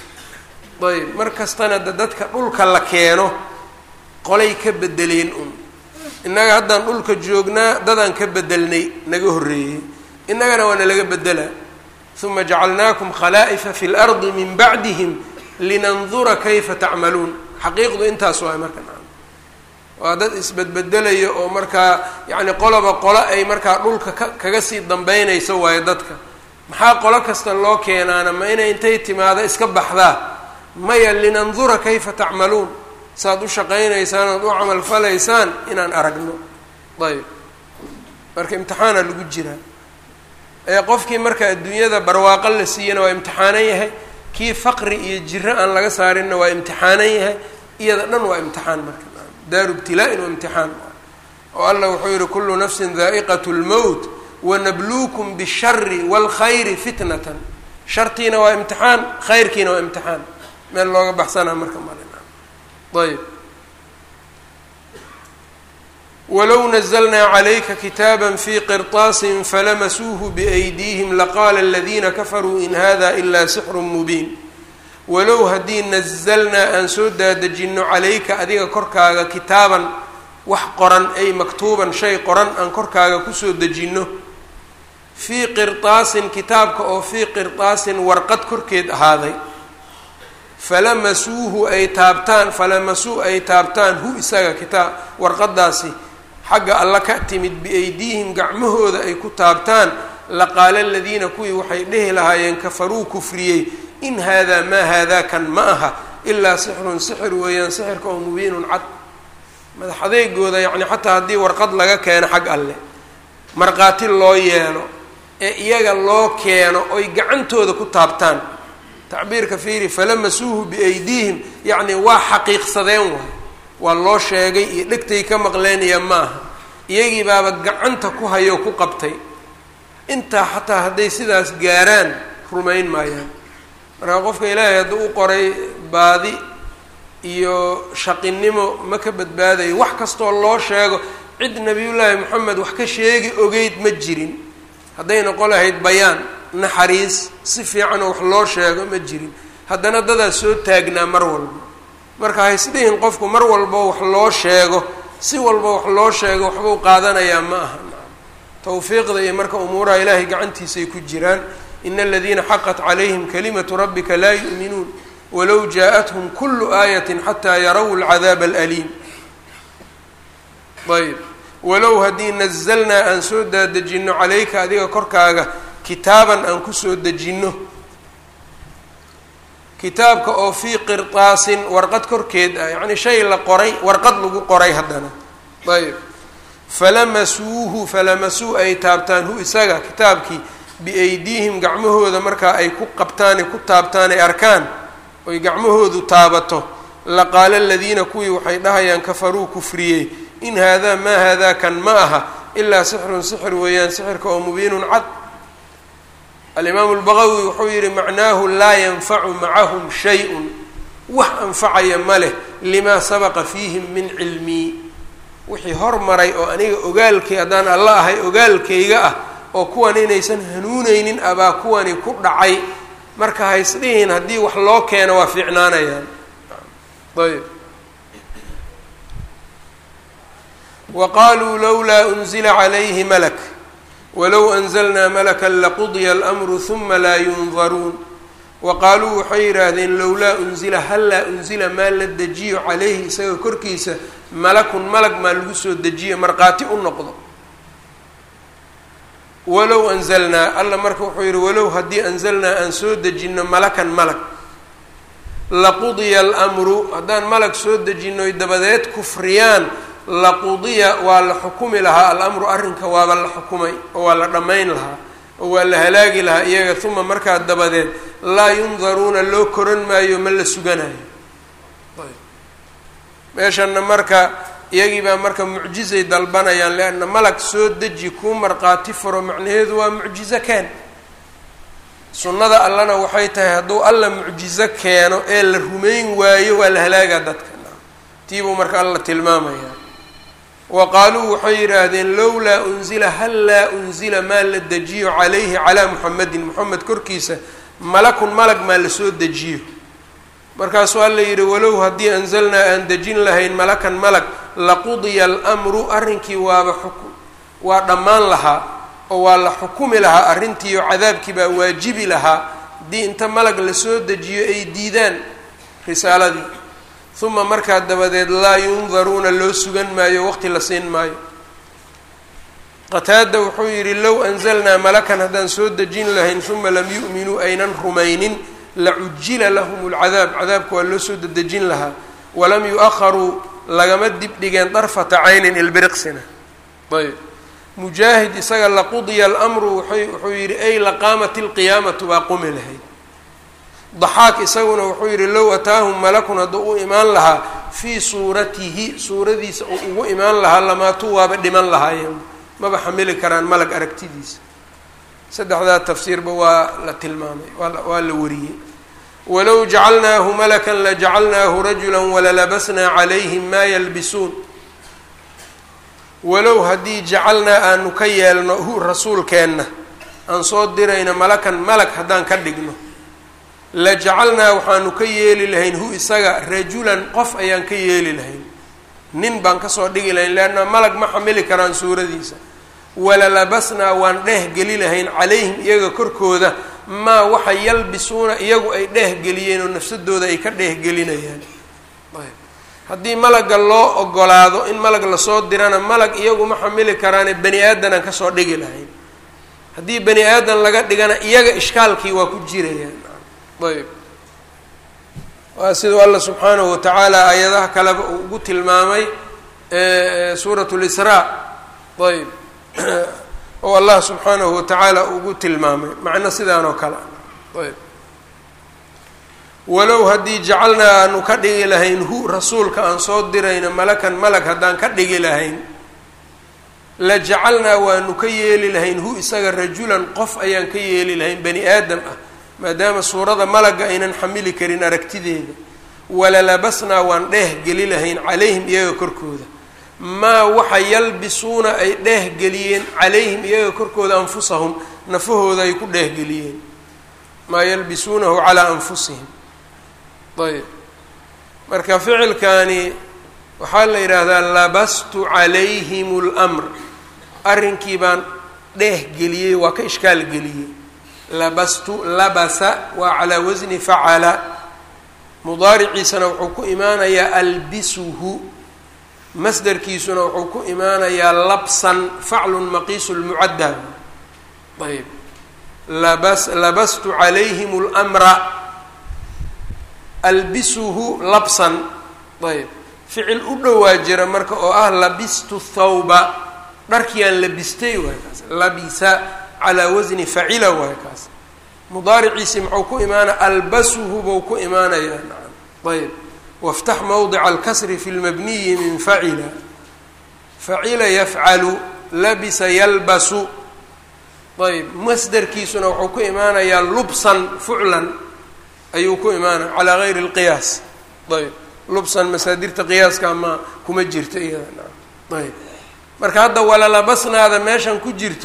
wa ayb mar kastana de dadka dhulka la keeno qolay ka bedeleen un innaga haddaan dhulka joognaa dadaan ka bedelnay naga horreeyey innagana waa nalaga bedelaa uma jacalnaakum khalaa'ifa fi lardi min bacdihim linandura kayfa tacmaluun xaqiiqdu intaas waay marka waa dad isbedbedelayo oo markaa yacni qoloba qolo ay markaa dhulka ka kaga sii dambeynayso waayo dadka maxaa qolo kasta loo keenaana ma inay intay timaado iska baxdaa maya linandura kayfa tacmaluun saaad u shaqaynaysaan ood u camal falaysaan inaan aragno ayb marka imtixaana lagu jiraa ee qofkii marka adduunyada barwaaqo la siiyana waa imtixaanan yahay kii faqri iyo jiro aan laga saarinna waa imtixaanan yahay iyada dhan waa imtixaan marka daaru ibtilaa-in waa imtixaan oo allah wuxuu yihi kullu nafsin daa'iqat lmowt wanabluukum bishari waalkhayri fitnatan shartiina waa imtixaan khayrkiina waa imtixaan meel looga baxsanaa marka malin ayb walow nazlnaa calayka kitaaba fi qirطaasin falamasuuhu biأydiihim laqaala aladiina kafaruu in hada ila sixru mubiin walow haddii nazalnaa aan soo daadejinno calayka adiga korkaaga kitaaban wax qoran ay maktuuban shay qoran aan korkaaga kusoo dejinno fii qirطaasin kitaabka oo fii qirطaasin warqad korkeed ahaaday falamasuuhu ay taabtaan falamasuu ay taabtaan hu isaga kitaab warqadaasi xagga alla ka timid biaydiihim gacmahooda ay ku taabtaan laqaala aladiina kuwii waxay dhehi lahaayeen kafaruu kufriyey in haadaa maa haadaa kan ma aha ilaa sixrun sixir weeyaan sixirka oo mubiinun cad madax adeegooda yacni xataa haddii warqad laga keeno xag alleh markhaati loo yeelo ee iyaga loo keeno oy gacantooda ku taabtaan tacbiirka fiiri falamasuuhu biaydiihim yacni waa xaqiiqsadeen waay waa loo sheegay iyo dhegtay ka maqleenaya maaha iyagii baaba gacanta ku hayoo ku qabtay intaa xataa hadday sidaas gaaraan rumayn maayaan marka qofka ilaahay hadduu u qoray baadi iyo shaqinimo ma ka badbaadayo wax kastoo loo sheego cid nabiyullaahi moxamed wax ka sheegi ogeyd ma jirin hadday noqon lahayd bayaan naxariis si fiican oo wax loo sheego ma jirin haddana dadaa soo taagnaa mar walba marka haysdhihin qofku mar walba wax loo sheego si walba wax loo sheego waxbuu qaadanayaa ma aha tawfiiqda iyo marka umuuraha ilaahay gacantiisay ku jiraan ina aladiina xaqat calayhim kalimatu rabbika laa yu'minuun walow jaa-athum kulu aayatin xataa yaraw alcadaaba alaliim ayb walow haddii nazalnaa aan soo daadejinno calayka adiga korkaaga kitaaban aan kusoo dejinno kitaabka oo fii qirtaasin warqad korkeed ah yacni shay la qoray warqad lagu qoray haddana ayb falamasuuhu falamasuu ay taabtaan hu isaga kitaabkii biaydiihim gacmahooda markaa ay ku qabtaane ku taabtaan ay arkaan oy gacmahoodu taabato laqaala aladiina kuwii waxay dhahayaan kafaruu kufriyey in haadaa maa haadaa kan ma aha ilaa sixrun sixir weeyaan sixirka oo mubiinun cad alimaamu lbaqawi wuxuu yihi macnaahu laa yanfacu macahum shay-un wax anfacaya ma leh limaa sabaqa fiihim min cilmii wixii hormaray oo aniga ogaalkay haddaan alla ahay ogaalkayga ah oo kuwan inaysan hanuuneynin abaa kuwani ku dhacay marka haysdhihin haddii wax loo keeno waa fiicnaanayaan ayb wa qaaluu lowlaa unzila calayhi malak walow anzalnaa malakan laqudiya almru huma laa yundaruun wa qaaluu waxay yidhaahdeen lowlaa unzila hallaa unzila maa la dejiyo calayhi isaga korkiisa malakun malag maa lagu soo dejiyo markhaati u noqdo walow anzalnaa alla marka wuxuu yidhi walow haddii anzalnaa aan soo dejinno malakan malag laqudiya almru haddaan malag soo dejinoy dabadeed kufriyaan laqudiya waa la xukumi lahaa alamru arrinka waaba la xukumay oo waa la dhammayn lahaa oo waa la halaagi lahaa iyaga uma markaa dabadeed laa yundaruuna loo koran maayo ma la suganayo meeshanna marka iyagii baa marka mucjizay dalbanayaan leanna malag soo deji kuu markhaati furo macnaheedu waa mucjizo keen sunnada allana waxay tahay hadduu alla mucjizo keeno ee la rumayn waayo waa la halaagaa dadka tiibuu marka alla tilmaamayaa wa qaaluu waxay yidhaahdeen lowlaa unzila hallaa unzila maa la dejiyo calayhi calaa muxamedin moxamed korkiisa malakun malag maa lasoo dejiyo markaasuu alla yidhi walow haddii anzalnaa aan dejin lahayn malakan malag laqudiya almru arrinkii waaba xuk waa dhammaan lahaa oo waa la xukumi lahaa arrintiiyo cadaabkii baa waajibi lahaa haddii inta malag lasoo dejiyo ay diidaan risaaladii uma markaa dabadeed laa yundaruuna loo sugan maayo waqti la siin maayo qataada wuxuu yidhi low anzalnaa malakan haddaan soo dejin lahayn uma lam yu'minuu aynan rumaynin lacujila lahum lcadaab cadaabka waa loo soo dedejin lahaa walam yu-aharuu lagama dibdhigeen darfata caynin ilbiriqsina ayb mujaahid isaga laqudiya almru waay wuxuu yidhi ay laqaamat ilqiyaamatu baa qumi lahayd daxaak isaguna wuxuu yidhi low ataahum malakun hadduu u imaan lahaa fii suuratihi suuradiisa uu ugu imaan lahaa lamaatuu waaba dhiman lahaayeen maba xamili karaan malag aragtidiisa saddexdaa tafsiirba waa la tilmaamay waa la wariyey walow jacalnaahu malakan lajacalnaahu rajula walalabasnaa calayhim maa yalbisuun walow haddii jacalnaa aanu ka yeelno hu rasuulkeenna aan soo dirayno malakan malag haddaan ka dhigno la jacalnaa waxaanu ka yeeli lahayn hu isaga rajulan qof ayaan ka yeeli lahayn nin baan kasoo dhigi lahayn leanna malag ma xamili karaan suuradiisa walalabasnaa waan dheeh geli lahayn calayhim iyaga korkooda maa waxa yalbisuuna iyagu ay dheeh geliyeen oo nafsadooda ay ka dheeh gelinayaan ayb haddii malaga loo ogolaado in malag lasoo dirana malag iyagu ma xamili karaane bani aadanaan kasoo dhigi lahayn haddii bani aadan laga dhigana iyaga ishkaalkii waa ku jirayaan ayb waa siduu alla subxaanahu watacaala aayadaha kaleba uu ugu tilmaamay suurat lisraa ayb oo allah subxaanahu watacaala ugu tilmaamay macno sidaan oo kale ayb walow haddii jacalnaa aanu ka dhigi lahayn hu rasuulka aan soo dirayno malakan malag haddaan ka dhigi lahayn la jacalnaa waanu ka yeeli lahayn hu isaga rajulan qof ayaan ka yeeli lahayn bani aadam ah maadaama suurada malaga aynan xamili karin aragtideeda walalabasnaa waan dheeh geli lahayn calayhim iyaga korkooda maa waxa yalbisuuna ay dheeh geliyeen calayhim iyaga korkooda anfusahum nafahooda ay ku dheehgeliyeen maa yalbisuunahu calaa anfusihim ayb marka ficilkani waxaa la yidhaahdaa labastu calayhim اlmr arrinkii baan dheeh geliyey waa ka ishkaal geliyey labastu labasa waa calaa wasni facala mudaariciisana wuxuu ku imaanayaa albisuhu masderkiisuna wuxuu ku imaanayaa labsan faclun maqiisu lmucadda ayb labas labastu calayhim اlmra albisuhu labsan ayb ficil u dhowaa jira marka oo ah labistu thawba dharkiaan labistay waay kaas labisa calaa wasni facila waay kaas mudaariciisi muxuu ku imaanaya albasuhu buu ku imaanayaa nacam ayb waftax mawdica alkasri fi lmabniyi min facila facila yafcalu labisa yalbasu ayb masderkiisuna wuxuu ku imaanayaa lubsan fuclan ayuu ku imaanaya calaa gayri اlqiyaas ayb lubsan masaadirta qiyaaska ma kuma jirto iyada nacam ayb marka hadda walalabasnaada meeshan ku jirto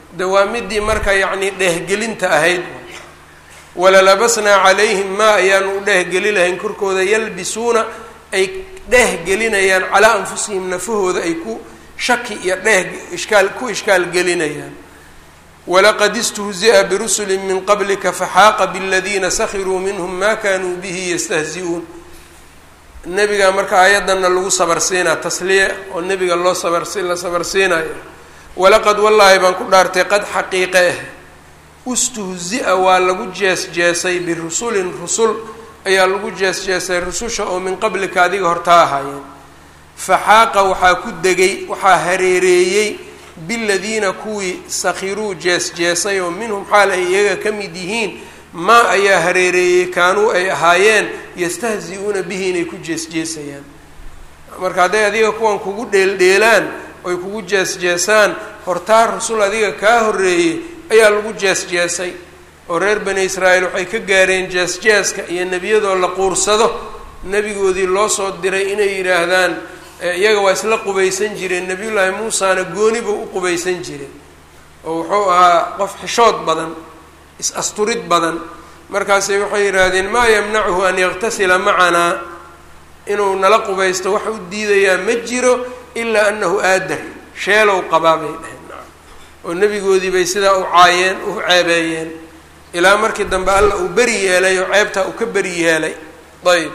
de waa midii marka yacni dheehgelinta ahayd walalabasnaa calayhim maa ayaanu u dheehgeli lahayn korkooda yalbisuuna ay dheehgelinayaan calaa anfusihim nafahooda ay ku shaki iyo dheeh ishkaal ku ishkaal gelinayaan walaqad istuhzi'a birusuli min qablika faxaaqa biladiina sakhiruu minhum ma kanuu bihi yastahzi-uun nebiga marka aayaddanna lagu sabarsiinaa tasliya oo nebiga loo sabarsi la sabarsiinayo walaqad wallaahi baan ku dhaartay qad xaqiiqe ah ustuhzi-a waa lagu jees-jeesay birusulin rusul ayaa lagu jees-jeesay rususha oo min qablika adiga hortaa ahaayeen faxaaqa waxaa ku degay waxaa hareereeyey biladiina kuwii sakhiruu jees-jeesay oo minhum xaal ay iyaga ka mid yihiin maa ayaa hareereeyey kaanuu ay ahaayeen yastahzi-uuna bihi inay ku jees-jeesayaan marka hadday adiga kuwan kugu dheeldheelaan oy kugu jees-jeesaan hortaa rasul adiga kaa horreeyey ayaa lagu jees-jeesay oo reer bani israa'iil waxay ka gaareen jees-jeeska iyo nebiyadoo la quursado nebigoodii loo soo diray inay yidhaahdaan iyaga waa isla qubaysan jireen nebiyullaahi muusana gooni buu u qubaysan jiray oo wuxuu ahaa qof xishood badan is-asturid badan markaasay waxay yidhaahdeen maa yamnachu an yaktasila macanaa inuu nala qubaysto wax u diidayaa ma jiro ilaa annahu aadar sheelow qabaa bay dhaheen oo nebigoodii bay sidaa u caayeen u ceebeeyeen ilaa markii dambe alla uu beri yeelay oo ceebtaa uu ka beri yeelay ayb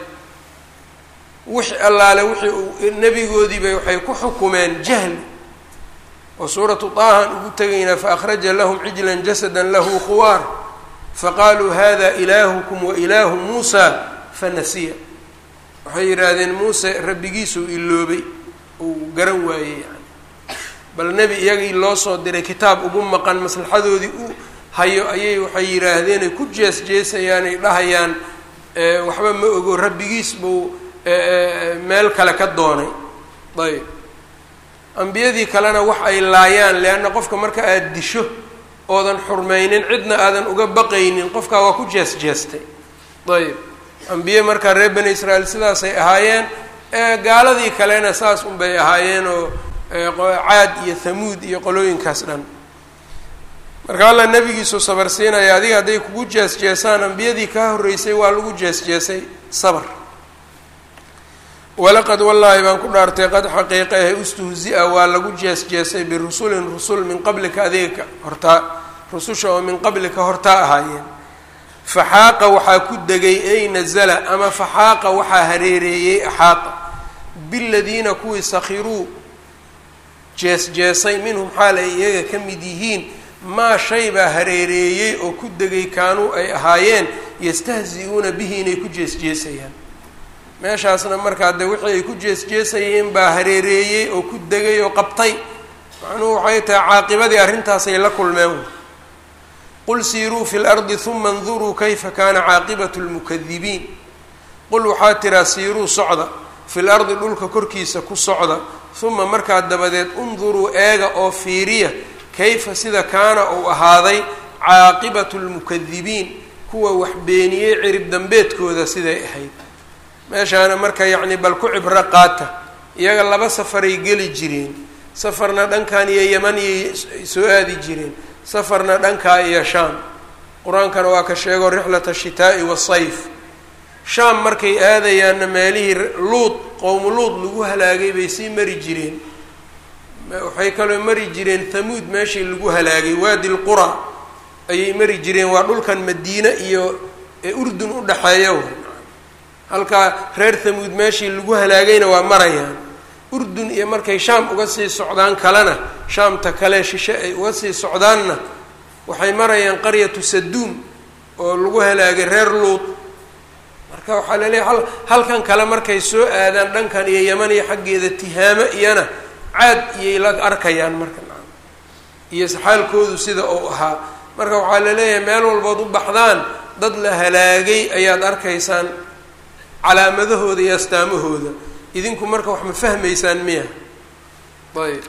wixi allaale wixii uu nebigoodiibay waxay ku xukumeen jahli oo suuratu taahan ugu tegaynaa faakhraja lahum cijlan jasada lahu khuwaar faqaaluu hada ilaahukum wa ilaahu muusa fanasiya waxay yidhaahdeen muuse rabbigiisuu iloobay uu garan waayey yani bal nebi iyagii loo soo diray kitaab ugu maqan maslaxadoodii u hayo ayay waxay yidhaahdeen ay ku jees jeesayaan ay dhahayaan waxba ma ogo rabbigiis buu meel kale ka doonay ayb ambiyadii kalena wax ay laayaan leanna qofka marka aada disho oodan xurmaynin cidna aadan uga baqaynin qofkaa waa ku jees jeestay ayb ambiye markaa reer bani israa'iil sidaasay ahaayeen gaaladii kalena saas unbay ahaayeen oo caad iyo thamuud iyo qolooyinkaas dhan marka alla nebigiisu sabar siinaya adiga hadday kugu jees jeesaan ambiyadii kaa horreysay waa lagu jees jeesay sabar walaqad wallaahi baan ku dhaartay qad xaqiiqa ahe ustuhzi-a waa lagu jees jeesay birusulin rusul min qablika adiga hortaa rususha oo min qablika hortaa ahaayeen faxaaqa waxaa ku degay ay nazala ama faxaaqa waxaa hareereeyey axaaqa biladiina kuwii sakhiruu jees-jeesay minhum xaal ay iyaga ka mid yihiin maa shay baa hareereeyey oo ku degay kaanuu ay ahaayeen yastahzi-uuna bihi inay ku jees-jeesayaan meeshaasna markaa de wixii ay ku jees-jeesayeen baa hareereeyey oo ku degay oo qabtay macnuhu waxay tahay caaqibadii arrintaasay la kulmeen qul siiruu fi lardi huma anduruu kayfa kaana caaqibatu lmukadibiin qul waxaa tiraa siiruu socda fil ardi dhulka korkiisa ku socda huma markaa dabadeed unduruu eega oo fiiriya kayfa sida kaana uu ahaaday caaqibatu lmukadibiin kuwa wax beeniyey cirib dambeedkooda siday ahayd meeshaana marka yacni bal ku cibro qaata iyaga laba safaray geli jireen safarna dhankan iyo yaman iyay soo aadi jireen safarna dhankaa iyo shaam qur-aankana waa ka sheego rixlata shitaa'i wasayf shaam markay aadayaanna meelihii luud qowmu luud lagu halaagay bay sii mari jireen waxay kaloo mari jireen thamuud meeshii lagu halaagay waadi lqura ayay mari jireen waa dhulkan madiine iyo ee urdun u dhexeeya way halkaa reer thamuud meeshii lagu halaagayna waa marayaan urdun iyo markay shaam uga sii socdaan kalena shaamta kale shishe ay uga sii socdaanna waxay marayaan qaryatu saduum oo lagu halaagay reer luud marka waxaa laleeyahy al halkan kale markay soo aadaan dhankan iyo yaman iyo xaggeeda tihaamo iyana caad iyay la arkayaan marka iyo saxaalkoodu sida uu ahaa marka waxaa laleeyahay meel walbood u baxdaan dad la halaagay ayaad arkaysaan calaamadahooda iyo astaamahooda idinku marka wax ma fahmaysaan miya ayb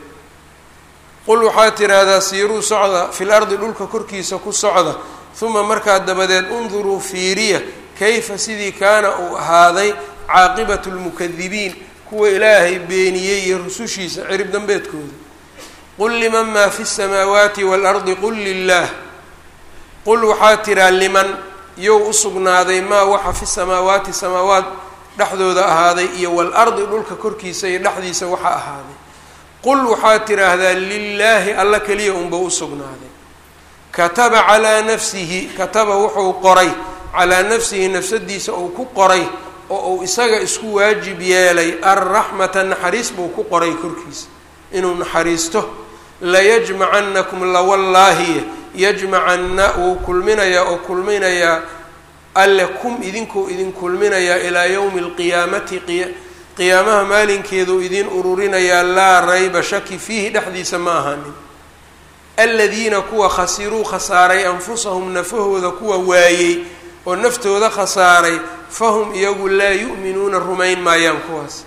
qul waxaa tiraahdaa siiruu socda fil ardi dhulka korkiisa ku socda uma markaa dabadeed unduruu fiiriya kayfa sidii kaana uu ahaaday caaqibatu lmukadibiin kuwa ilaahay beeniyey iyo rusushiisa cirib dambeedkooda qul liman maa fi الsamaawaati waalardi qul lilah qul waxaa tiraa liman yow u sugnaaday maa waxa fi samaawaati samaawaat dhexdooda ahaaday iyo waalardi dhulka korkiisa iyo dhexdiisa waxa ahaaday qul waxaa tiraahdaa lilaahi alla keliya unba u sugnaaday kataba calaa nafsihi kataba wuxuu qoray calaa nafsihi nafsadiisa uu ku qoray oo uu isaga isku waajib yeelay arraxmata naxariis buu ku qoray korkiisa inuu naxariisto layajmacanakum lawallaahi yajmacanna wuu kulminayaa oo kulminayaa alle kum idinkuu idin kulminayaa ilaa yowmi alqiyaamati qiyaamaha maalinkeeduu idin ururinayaa laa rayba shaki fiihi dhexdiisa ma ahaanin aladiina kuwa khasiruu khasaaray anfusahum nafahooda kuwa waayey oo naftooda khasaaray fahum iyagu laa yu'minuuna rumayn maayaan kuwaas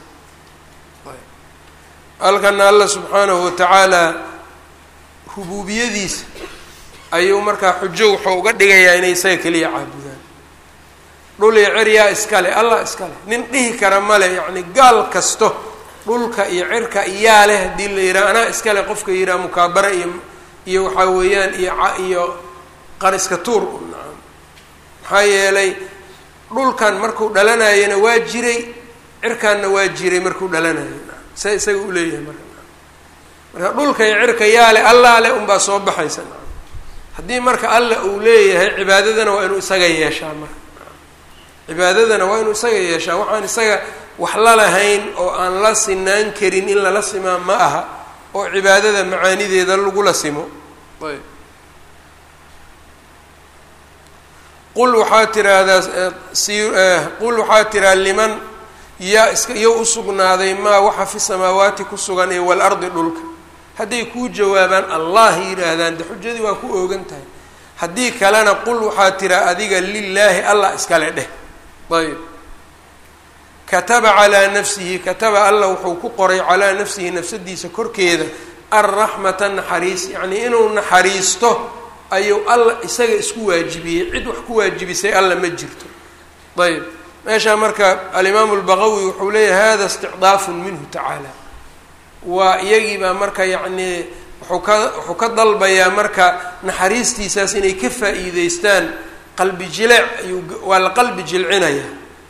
halkana alla subxaanahu watacaala rubuubiyadiisa ayuu markaa xujo wuxuu uga dhigayaa inay isaga keliya caabudaan dhul iyo ciryaa iskale allah iskale nin dhihi kara male yacni gaal kasto dhulka iyo cirka iyaa leh haddii la yidhaha anaa iskale qofka yidhaha mukaabara iyo iyo waxaa weeyaan iyo iyo qariska tuur nacam maxaa yeelay dhulkan markuu dhalanayana waa jiray cirkanna waa jiray markuu dhalanayo sa isaga u leeyahay marka marka dhulka iyo cirka yaa le allaa le unbaa soo baxaysa haddii marka alla uu leeyahay cibaadadana waa inuu isaga yeeshaa marka cibaadadana waa inuu isaga yeeshaa waxaan isaga wax la lahayn oo aan la sinaan karin in lala simaa ma aha oo cibaadada macaanideeda lagula simo ayb qul waxaa tiraahdaa si qul waxaa tiraa liman yaa iska iyo usugnaaday maa waxa fi samaawaati ku sugan ee waalardi dhulka hadday kuu jawaabaan allah yidhaahdaan de xujadii waa ku oogan tahay haddii kalena qul waxaa tiraa adiga lilaahi allah iskale dheh ayb kataba calaa nafsihi kataba alla wuxuu ku qoray calaa nafsihi nafsadiisa korkeeda arraxmata naxariis yacnii inuu naxariisto ayuu alla isaga isku waajibiyey cid wax ku waajibisay alla ma jirto ayb meeshaa marka alimaamu lbaqawi wuxuu leeyahay hada isticdaafun minhu tacaala waa iyagiibaa marka yacnii wuxuu ka wuxuu ka dalbayaa marka naxariistiisaas inay ka faa'iideystaan qalbi jileec ayuu waa la qalbi jilcinayaa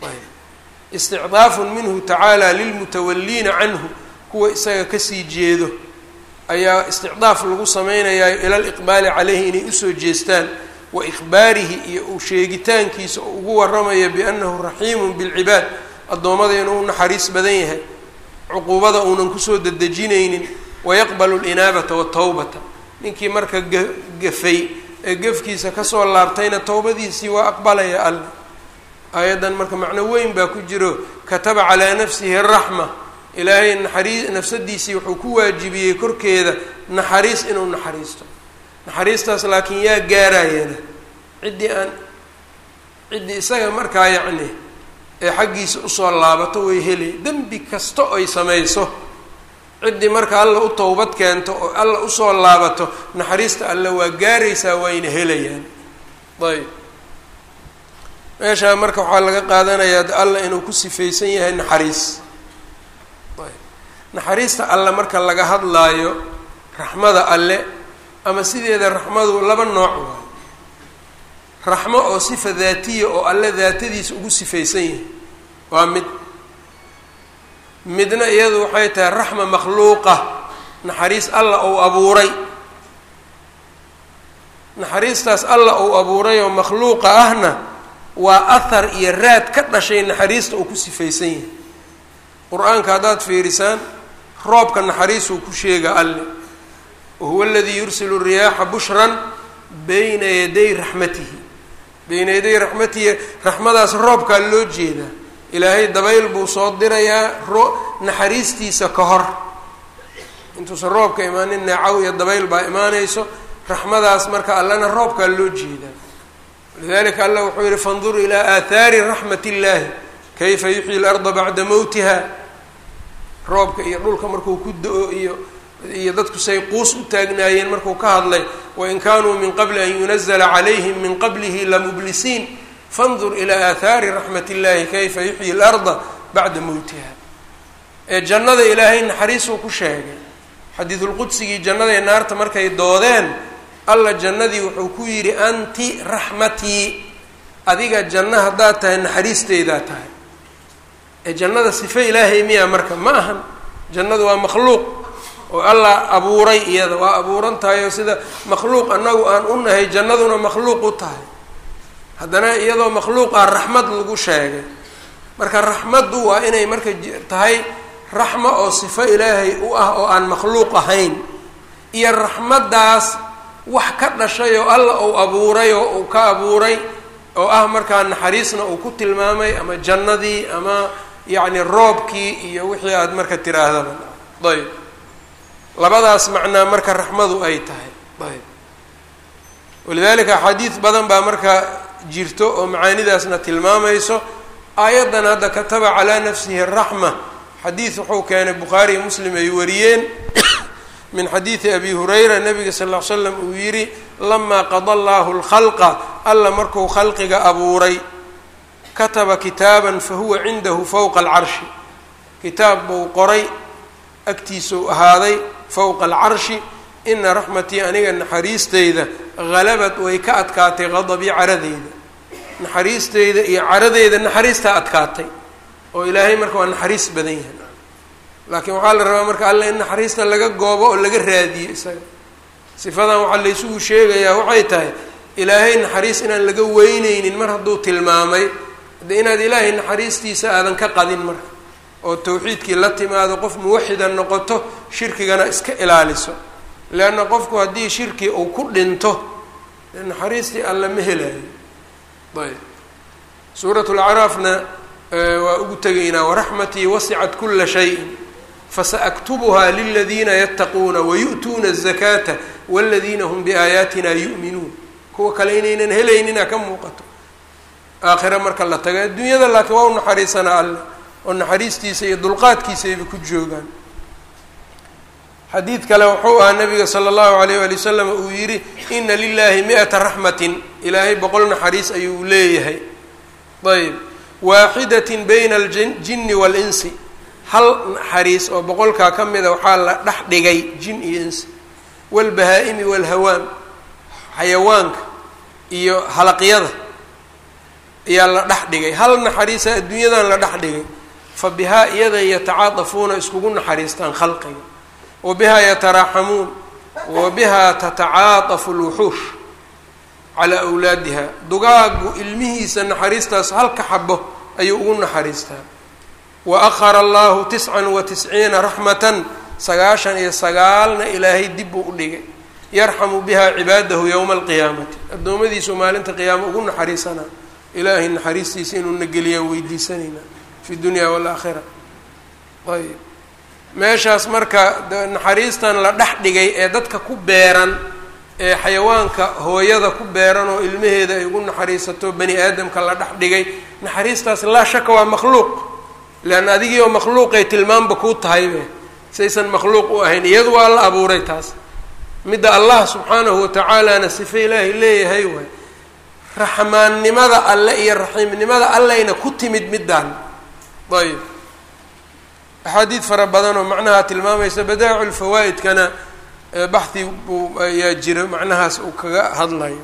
isticdaafun minhu tacaala lilmutawaliina canhu kuwa isaga kasii jeedo ayaa isticdaaf lagu samaynayaa ila liqbaali caleyhi inay usoo jeestaan wa ikhbaarihi iyo uu sheegitaankiisa oo ugu warramaya biannahu raxiimun bilcibaad addoommada inuu naxariis badan yahay cuquubada uunan kusoo dedejinaynin wayaqbalu linaabata watawbata ninkii marka gafay ee gefkiisa kasoo laabtayna towbadiisii waa aqbalaya alle aayaddan marka macno weyn baa ku jiro kataba calaa nafsihi raxma ilaahay naxariis nafsadiisii wuxuu ku waajibiyey korkeeda naxariis inuu naxariisto naxariistaas laakiin yaa gaarayana ciddii aan ciddii isaga markaa yacni ee xaggiisa usoo laabato way helay dembi kasta oy samayso ciddii marka alla u towbad keento oo alla usoo laabato naxariista alle waa gaaraysaa wayna helayaan ayb meeshaa marka waxaa laga qaadanayaa alla inuu ku sifaysan yahay naxariis ayb naxariista alle marka laga hadlaayo raxmada alle ama sideeda raxmadu laba nooc waayo raxmo oo sifa daatiya oo alle daatadiisa ugu sifaysan yahay waa mid midna iyadu waxay tahay raxma makhluuqa naxariis alla ou abuuray naxariistaas alla ou abuuray oo makhluuqa ahna waa ahar iyo raad ka dhashay naxariista uu ku sifaysan yahay qur-aanka haddaad fiirisaan roobka naxariisuu ku sheega alle wahuwa aladii yursilu riyaaxa bushran bayna yaday raxmatihi bayna yaday raxmatihi raxmadaas roobkaa loo jeedaa ilaahay dabayl buu soo dirayaa ro naxariistiisa ka hor intuusan roobka imaanin neecaw iyo dabayl baa imaanayso raxmadaas marka allana roobkaa loo jeedaa lidalika allah wuxuu yihi fandur ilaa aathaari raxmat illahi kayfa yuxyi larda bacda mowtiha roobka iyo dhulka markuu ku da-o iyo iyo dadku say quus u taagnaayeen markuu ka hadlay wain kanuu min qabli an yunazla calayhim min qablihi lamublisiin fandur ilaa aathaari raxmat illahi kayfa yuxyi larda bacda mowtiha ee jannada ilaahay naxariisuu ku sheegay xadiidulqudsigii jannada ee naarta markay doodeen alla jannadii wuxuu ku yidhi anti raxmatii adiga janno haddaad tahay naxariisteydaa tahay ee jannada sife ilaahay miya marka ma ahan jannadu waa makhluuq oo allah abuuray iyada waa abuuran tahay oo sida makhluuq annagu aan u nahay jannaduna makhluuq u tahay haddana iyadoo makhluuqaa raxmad lagu sheegay marka raxmaddu waa inay marka tahay raxma oo sifo ilaahay u ah oo aan makhluuq ahayn iyo raxmaddaas wax ka dhashay oo alla uu abuuray oo uu ka abuuray oo ah markaa naxariisna uu ku tilmaamay ama jannadii ama yacni roobkii iyo wixii aada marka tiraahdaba ayb labadaas macnaa marka raxmadu ay tahay ayb walidalika axaadiid badan baa marka jirto oo macaanidaasna tilmaamayso aayaddan hadda kataba calaa nafsihi araxma xadiid wuxuu keenay bukhaari iyo muslim ay wariyeen min xadiidi abi hurayra nabiga sal ll ly slam uu yidhi lamaa qada allahu lkhalqa alla markuu khalqiga abuuray kataba kitaaban fahuwa cindahu fowqa alcarshi kitaab buu qoray agtiisuu ahaaday fowqa alcarshi ina raxmatii aniga naxariisteyda halabad way ka adkaatay qadabii caradeyda naxariisteyda iyo caradeyda naxariistaa adkaatay oo ilaahay marka waa naxariis badan yahay laakiin waxaa la rabaa marka alle in naxariista laga goobo oo laga raadiyo isaga sifadan waxaa laysugu sheegayaa waxay tahay ilaahay naxariis inaan laga weyneynin mar hadduu tilmaamay de inaad ilaahay naxariistiisa aadan ka qadin marka oo tawxiidkii la timaado qof muwaxida noqoto shirkigana iska ilaaliso leanna qofku haddii shirki uu ku dhinto naxariistii alla ma helayo ayb suurat lacraafna waa ugu tegaynaa waraxmatii wasicat kula shayin fasaaktubuha liladiina yattaquuna wayu'tuuna الzakaata wاladiina hum biaayaatina yu'minuun kuwa kale inaynan helaynina ka muuqato aakhira marka la tago adduunyada laakiin waa u naxariisanaa alle oo naxariistiisa iyo dulqaadkiisayba ku joogaan xadiid kale wuxuu ahaa nabiga sala allahu alayh wali wasalam uu yidhi ina lilahi mi-ata raxmatin ilaahay boqol naxariis ayuu leeyahay ayb waaxidatin bayna aljinni waalinsi hal naxariis oo boqolkaa ka mida waxaa la dhex dhigay jin iyo insi waalbahaa-imi waalhawaam xayawaanka iyo halaqyada ayaa la dhex dhigay hal naxariisa adduunyadan la dhex dhigay fa bihaa iyada yatacaadafuuna iskugu naxariistaan khalqiga wa bihaa yataraaxamuun wa bihaa tatacaadafu lwuxuush calaa awlaadiha dugaagu ilmihiisa naxariistaas halka xabo ayuu ugu naxariistaa wa akhara allahu tiscan wa tisciina raxmatan sagaashan iyo sagaalna ilaahay dib buu u dhigay yarxamu biha cibaadahu yowma alqiyaamati addoommadiisu maalinta qiyaama ugu naxariisanaa ilaahay naxariistiisa inuu na geliyaan weydiisanayna fi dunya waalaakhira ayb meeshaas marka naxariistan la dhex dhigay ee dadka ku beeran ee xayawaanka hooyada ku beeran oo ilmaheeda ay ugu naxariisato bani aadamka la dhex dhigay naxariistaas laa shaka waa makhluuq leanna adigii oo makhluuqay tilmaanba kuu tahaybe saysan makhluuq u ahayn iyadu waa la abuuray taas midda allah subxaanahu watacaalana sife ilaahay leeyahay waay raxmaannimada alle iyo raxiimnimada alleyna ku timid middaan ayb axaadiid fara badan oo macnaha tilmaamaysa badaa'icu lfawaa'idkana baxhi buu ayaa jira macnahaas uu kaga hadlayo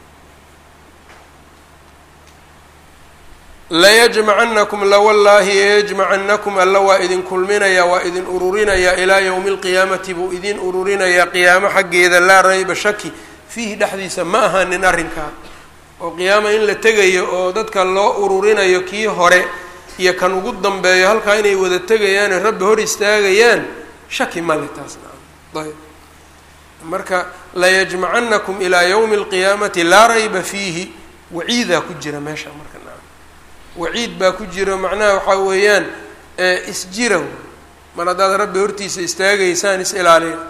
layajmacanakum lawallaahi yajmacanakum alla waa idin kulminayaa waa idin ururinayaa ilaa yowmi alqiyaamati buu idin ururinayaa qiyaamo xaggeeda laa rayba shaki fiihi dhexdiisa ma ahanin arrinkaa oo qiyaama in la tegayo oo dadka loo ururinayo kii hore iyo kan ugu dambeeyo halkaa inay wada tegayaane rabbi hor istaagayaan shaki male taasna ayb marka layajmacanakum ilaa yowmi alqiyaamati laa rayba fiihi waciidaa ku jira meesha marka waciid baa ku jiro macnaha waxaa weeyaan isjira mar haddaad rabbi hortiisa istaagaysaan is ilaaliya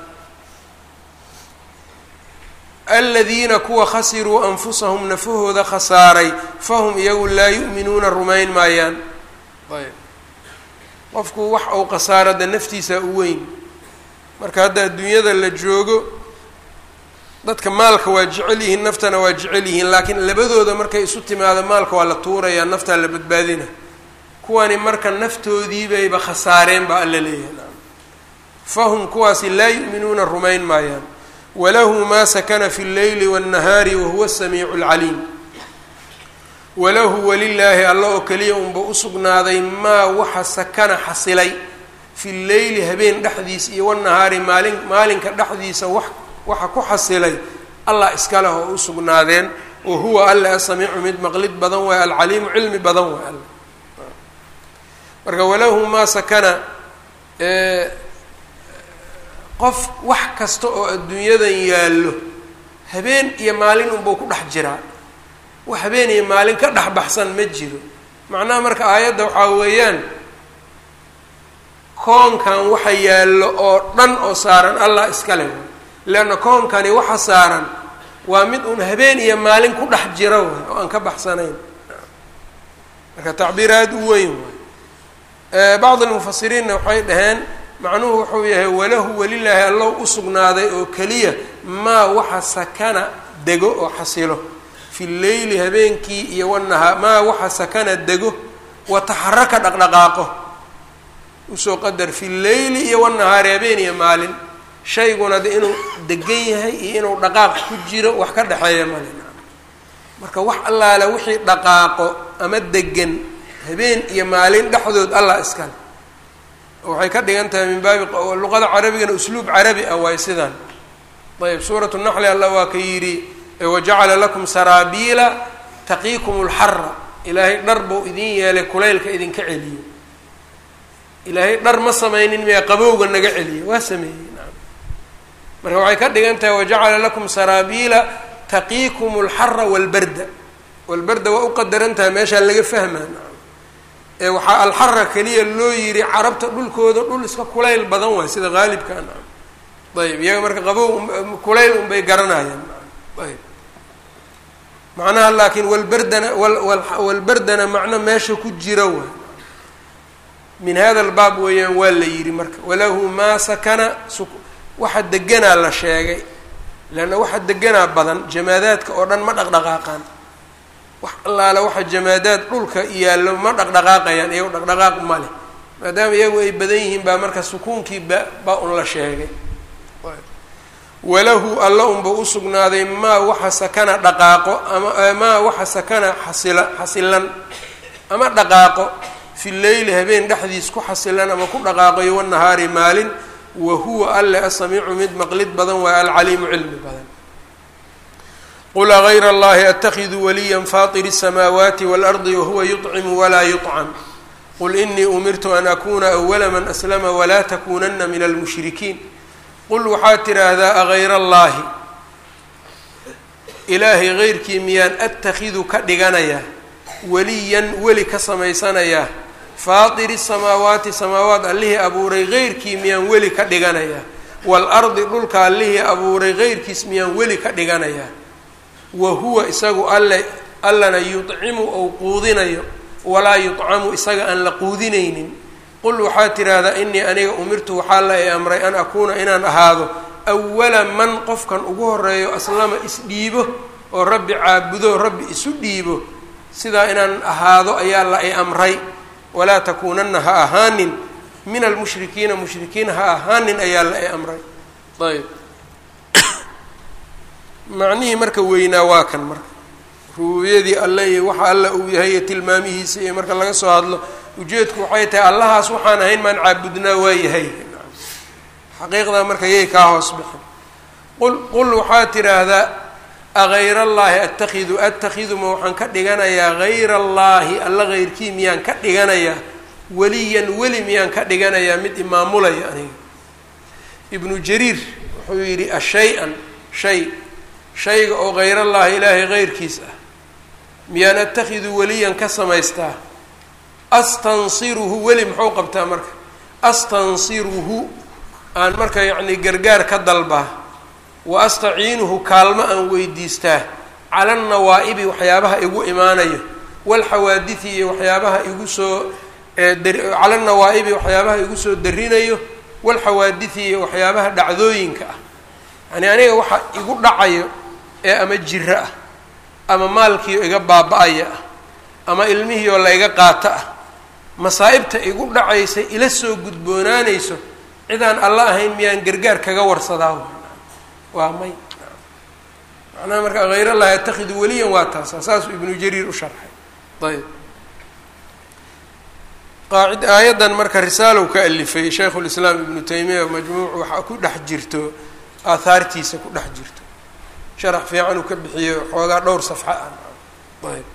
aladiina kuwa khasiruu anfusahum nafahooda khasaaray fahum iyagu laa yu'minuuna rumayn maayaan ayb qofku wax uu khasaarada naftiisa u weyn marka hadda adduunyada la joogo dadka maalka waa jecel yihiin naftana waa jecel yihiin laakiin labadooda markay isu timaado maalka waa la tuurayaa naftaa la badbaadina kuwani marka naftoodiibayba khasaareen baa alla leeyahay fahum kuwaasi laa yu'minuuna rumayn maayaan walahu maa sakana fi lleyli waاnnahaari wahuwa asamiicu اlcaliim walahu walilaahi alla oo keliya unba usugnaaday maa waxa sakana xasilay fi lleyli habeen dhexdiisa iyo wanahaari maalin maalinka dhexdiisa wax waxa ku xasilay allah iska leh oo usugnaadeen wa huwa alle asamiicu mid maqlid badan waay alcaliimu cilmi badan waay alle marka walahu maa sakana qof wax kasta oo adduunyadan yaallo habeen iyo maalin unbuu ku dhex jiraa wax habeen iyo maalin ka dhex baxsan ma jiro macnaha marka aayadda waxaa weeyaan koonkan waxa yaallo oo dhan oo saaran allah iska leh leanna koonkani waxa saaran waa mid uun habeen iyo maalin ku dhex jira waay oo aan ka baxsanayn marka tacbiir aada u weyn waay bacd almufasiriinna waxay dhaheen macnuhu wuxuu yahay walahu welilaahi allow usugnaaday oo keliya maa waxa sakana dego oo xasilo fi lleyli habeenkii iyo wanahaa maa waxa sakana dego wataxaraka dhaqdhaqaaqo usoo qadar fi lleyli iyo wanahaari habeen iyo maalin shayguna de inuu degan yahay iyo inuu dhaqaaq ku jiro wax ka dhexeeya male marka wax allaale wixii dhaqaaqo ama degan habeen iyo maalin dhexdood allah iskale waxay ka dhigan tahay min baabi luqada carabigana usluub carabi ah waay sidaan ayb suurat naxli allah waa ka yidhi wajacala lakum saraabiila taqiikum lxara ilaahay dhar buu idin yeelay kulaylka idinka celiyo ilaahay dhar ma samaynin miyaa qabowga naga celiyo waa sameeyey naam marka waxay ka dhigan tahay wajacala lakum saraabiila taqiikum lxara walbarda walbarda waa u qadaran tahay meeshaa laga fahmaa naam ee waxaa alxara keliya loo yidhi carabta dhulkooda dhul iska kulayl badan waay sida haalibka naam ayb iyaga marka qabow kulayl unbay garanayaan ayb macnaha laakiin walberdana walberdana macno meesha ku jira waay min hada albaab weeyaan waa la yidhi marka walahu maa sakana waxa deganaa la sheegay leanna waxa deganaa badan jamaadaadka oo dhan ma dhaqdhaqaaqaan wax allaale waxa jamaadaad dhulka yaallo ma dhaqdhaqaaqayaan iyago dhaqdhaqaaq ma leh maadaama iyagu ay badan yihiin baa marka sukuunkii ba baa un la sheegay walahu alla unba usugnaaday maa waxa sakana dhaqaaqo ama maa waxa sakana xasila xasilan ama dhaqaaqo fi leyli habeen dhexdiis ku xasilan ama ku dhaqaaqayo wanahaari maalin wa huwa alle asamiicu mid maqlid badan waa alcaliimu cilmi badan qul agayra allahi atakiduu waliya faطiri الsamaawaati wاlardi wahuwa yuطcimu walaa yuطcam qul inii umirtu an akuna awala man aslama walaa takunana min almushrikiin qul waxaad tidhaahdaa agayra allaahi ilaahay geyrkii miyaan attakidu ka dhiganayaa weliyan weli ka samaysanayaa faatiri samaawaati samaawaat allihii abuuray geyrkii miyaan weli ka dhiganayaa waalardi dhulka allihii abuuray geyrkiis miyaan weli ka dhiganayaa wa huwa isagu alle allana yudcimu ou quudinayo walaa yudcamu isaga aan la quudinaynin qul waxaad tidhaahdaa inii aniga umirtu waxaa la i amray an akuuna inaan ahaado awala man qofkan ugu horeeyo aslama isdhiibo oo rabbi caabudo rabbi isu dhiibo sidaa inaan ahaado ayaa la i amray walaa takuunanna ha ahaanin min almushrikiina mushrikiin ha ahaanin ayaa la i amray ayb macnihii marka weynaa waa kan marka rubuubiyadii alle iyo waxa alla uu yahay iyo tilmaamihiisa iyo marka laga soo hadlo ujeedku waxay tahay allahaas waxaan ahayn maan caabudnaa waa yahay xaqiiqdaa marka yay kaa hoos bixin qul qul waxaad tidhaahdaa agayra allaahi attakidu attakidu ma waxaan ka dhiganayaa hayra allaahi alla heyrkii miyaan ka dhiganayaa weliyan weli miyaan ka dhiganayaa mid imaamulaya aniga ibnu jariir wuxuu yidhi ashay-an shay shayga oo hayrallaahi ilaahay heyrkiis ah miyaan attakidu weliyan ka samaystaa astansiruhu weli muxuu qabtaa marka astansiruhu aan marka yacni gargaar ka dalbaa wa astaciinuhu kaalmo aan weydiistaa cala annawaa'ibi waxyaabaha igu imaanayo walxawaadithi iyo waxyaabaha igu soo cala annawaa'ibi waxyaabaha igu soo darinayo walxawaadithi iyo waxyaabaha dhacdooyinka ah yacni aniga waxa igu dhacayo ee ama jiro ah ama maalkiio iga baaba-aya ah ama ilmihiioo layga qaato ah masaa'ibta igu dhacaysa ila soo gudboonaanayso cidaan alla ahayn miyaan gargaar kaga warsadaa waa may macnaha marka hayr allahi atakhidu weliyan waa taasa saasuu ibnu jariir u sharxay ayb qaacid aayaddan marka risaalow ka alifay shaykhu lislaam ibnu taymiya majmuuc waxaa ku dhex jirto aahaartiisa ku dhex jirto sharax fiican uu ka bixiyo xoogaa dhowr safxa ah ayb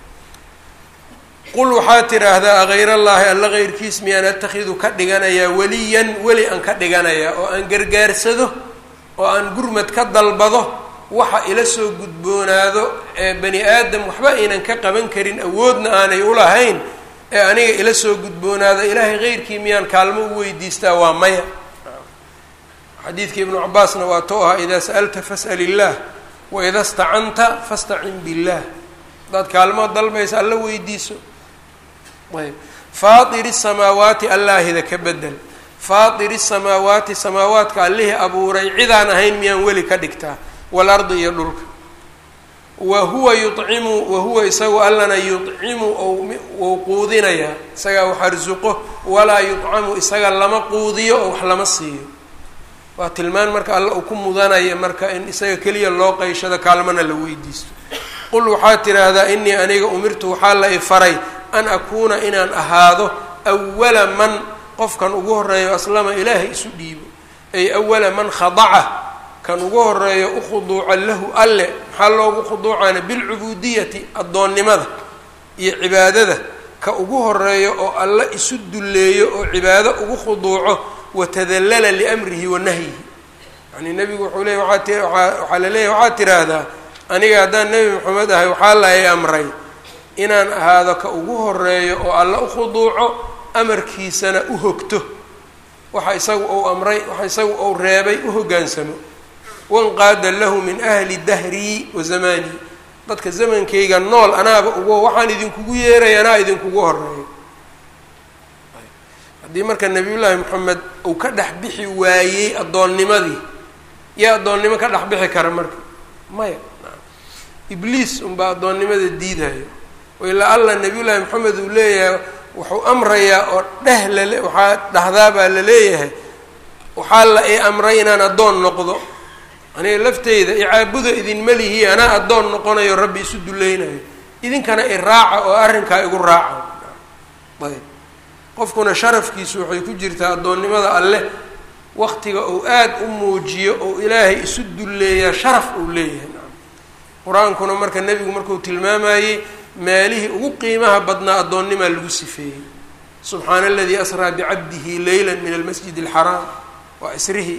qul waxaa tidhaahdaa agayr allaahi alla keyrkiis miyaan atakhidu ka dhiganayaa weliyan weli aan ka dhiganayaa oo aan gargaarsado oo aan gurmad ka dalbado waxa ila soo gudboonaado ee bani aadam waxba aynan ka qaban karin awoodna aanay ulahayn ee aniga ila soo gudboonaado ilaahay keyrkii miyaan kaalmo u weydiistaa waa maya xadiidka ibnu cabaasna waa to ahaa idaa sa'alta fas'al illaah waida stacanta fastacin billah haddaad kaalmood dalbaysa alla weydiiso ayb faatiri samaawaati allaahida ka bedel faatiri samaawaati samaawaadka allihii abuuray cidaan ahayn miyaan weli ka dhigtaa waalardi iyo dhulka wa huwa yucimu wa huwa isagu allana yucimu ou quudinayaa isagaa wax arsuqo walaa yucamu isaga lama quudiyo oo wax lama siiyo waa tilmaan marka alla uu ku mudanaya marka in isaga keliya loo qayshado kaalmana la weydiisto qul waxaad tidhaahdaa inii aniga umirtu waxaa la ifaray an akuuna inaan ahaado awala man qofkan ugu horeeyo aslama ilaahay isu dhiibo ay awala man khadaca kan ugu horeeyo ukhuduuca lahu alle maxaa loogu khuduucana bilcubuudiyati addoonnimada iyo cibaadada ka ugu horeeyo oo alle isu dulleeyo oo cibaado ugu khuduuco watadallala liamrihi wa nahyihi yani nebigu wuxuu leey waaa ti waxaa la leeyahy waxaad tiraahdaa aniga haddaan nebi maxamed ahay waxaa la i amray inaan ahaado ka ugu horeeyo oo alla u khuduuco amarkiisana u hogto waxa isagu ou amray waxa isagu ou reebay u hoggaansamo wanqaada lahu min ahli dahrii wa zamaanii dadka zamankayga nool anaaba ugu waxaan idinkugu yeeray anaa idinkugu horeeyo haddii marka nabiyullaahi moxamed uu ka dhex bixi waayey addoonnimadii yaa addoonnimo ka dhex bixi kara marka maya ibliis unbaa addoonnimada diidayo ilaa alla nabiyullaahi moxamed uu leeyahay wuxuu amrayaa oo dheh lale waxaa dhahdaa baa la leeyahay waxaa la i amray inaan addoon noqdo aniga lafteyda icaabuda idinma lihi anaa addoon noqonayo rabbi isu dulleynayo idinkana i raaca oo arrinkaa igu raaca ayb qofkuna sharafkiisu waxay ku jirtaa addoonnimada alleh waqtiga uu aada u muujiyo oo ilaahay isu dulleeyaa sharaf uu leeyahay qur-aankuna marka nebigu markuu tilmaamayey meelihii ugu qiimaha badnaa addoonnimaa lagu sifeeyey subxaana aladii asraa bicabdihi leyla min almasjid alxaraam waa isrihii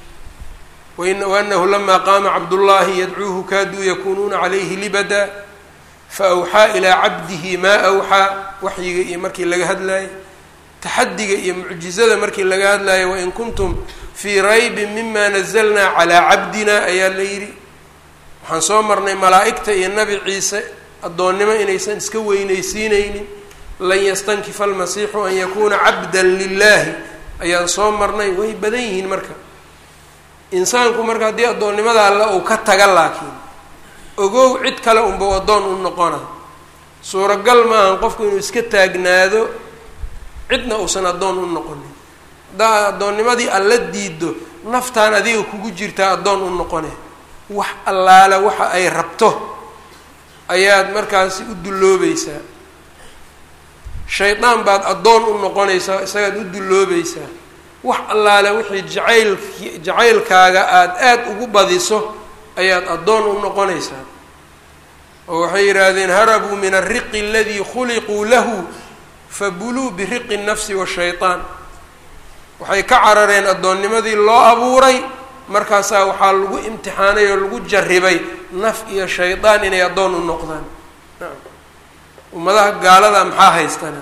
waanahu lamaa qaama cabdullaahi yadcuuhu kaaduu yakunuuna calayhi libada faawxaa ilaa cabdihi maa awxaa waxyiga iyo markii laga hadlaayey taxadiga iyo mucjizada markii laga hadlayo wain kuntum fii raybin mima nazalnaa calaa cabdina ayaa la yidhi waxaan soo marnay malaa'igta iyo nabi ciise addoonnimo inaysan iska weynaysiineynin lan yastankifa almasiixu an yakuuna cabdan lilaahi ayaan soo marnay way badan yihiin marka insaanku marka haddii addoonnimada alle uu ka taga laakiin ogow cid kale unbau addoon u noqona suuragal maahan qofku inuu iska taagnaado cidna uusan addoon u noqonin haddaa addoonnimadii alla diido naftaan adiga kugu jirtaa addoon u noqone wax allaale waxa ay rabto ayaad markaasi u dulloobaysaa shaydaan baad addoon u noqonaysaa isagaad u dulloobaysaa wax allaale wixii jacaylki jacaylkaaga aada aada ugu badiso ayaad addoon u noqonaysaa oo waxay yidhaahdeen harabuu min alriqi aladii khuliquu lahu fabuluu biriqi nnafsi washaytaan waxay ka carareen addoonnimadii loo abuuray markaasaa waxaa lagu imtixaanay oo lagu jarribay naf iyo shaydaan inay addoon u noqdaan ummadaha gaalada maxaa haystana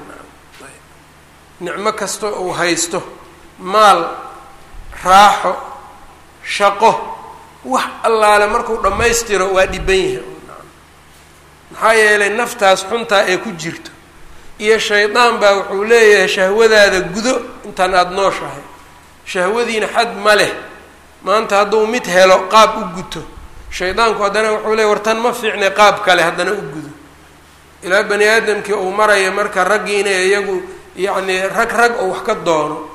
nicmo kasta uu haysto maal raaxo shaqo wax allaale markuu dhammaystiro waa dhiban yahay maxaa yeelay naftaas xuntaa ee ku jirto iyo shaydaan baa wuxuu leeyahay shahwadaada gudo intaan aada nooshahay shahwadiina xad ma leh maanta hadduu mid helo qaab u guto shaydaanku haddana wuxuu leeyahy wartan ma fiicnay qaab kale haddana u gudo ilaa bani aadamkii uu maraya marka raggii inay iyagu yacnii rag rag oo wax ka doono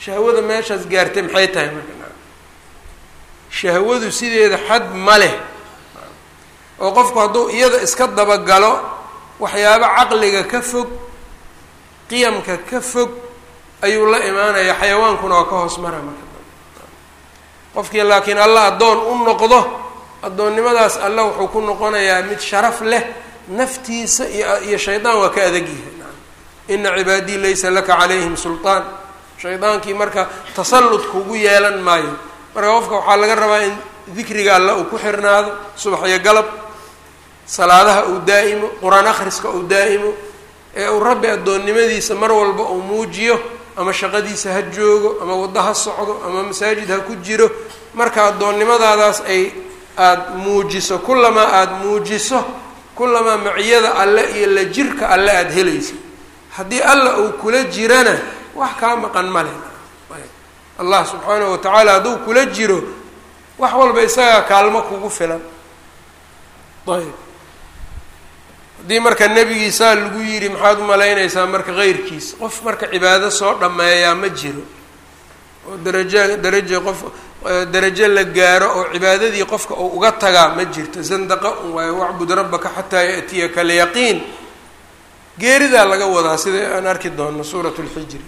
shahwada meeshaas gaartay maxay tahay marka shahwadu sideeda xad ma leh oo qofku hadduu iyada iska dabagalo waxyaabo caqliga ka fog qiyamka ka fog ayuu la imaanaya xayawaankuna waa ka hoos mara marka qofkii laakiin alla addoon u noqdo addoonnimadaas alla wuxuu ku noqonayaa mid sharaf leh naftiisa iyo iyo shaydaan waa ka adag yahay ina cibaadii laysa laka calayhim sulطaan shaydaankii marka tasallud kugu yeelan maayo marka qofka waxaa laga rabaa in dikriga alla uu ku xirnaado subax iyo galab salaadaha uu daa'imo qur-aan akhriska uu daa'imo ee uu rabbi addoonnimadiisa mar walba uu muujiyo ama shaqadiisa ha joogo ama waddo ha socdo ama masaajid ha ku jiro marka addoonnimadaadaas ay aada muujiso kullamaa aada muujiso kullamaa maciyada alle iyo la jirka alle aada helaysa haddii alla uu kula jirana wax kaa maqan male allah subxaanahu watacaala hadduu kula jiro wax walba isagaa kaalmo kugu filan ayb haddii marka nebigiisaa lagu yidhi maxaad u malaynaysaa marka keyrkiis qof marka cibaado soo dhammeeyaa ma jiro oo darajo darajo qof darajo la gaaro oo cibaadadii qofka uu uga tagaa ma jirto zandaqa un waayo wacbud rabbaka xataa yaأtiyaka alyaqiin geeridaa laga wadaa sida aan arki doono suurat اlxijri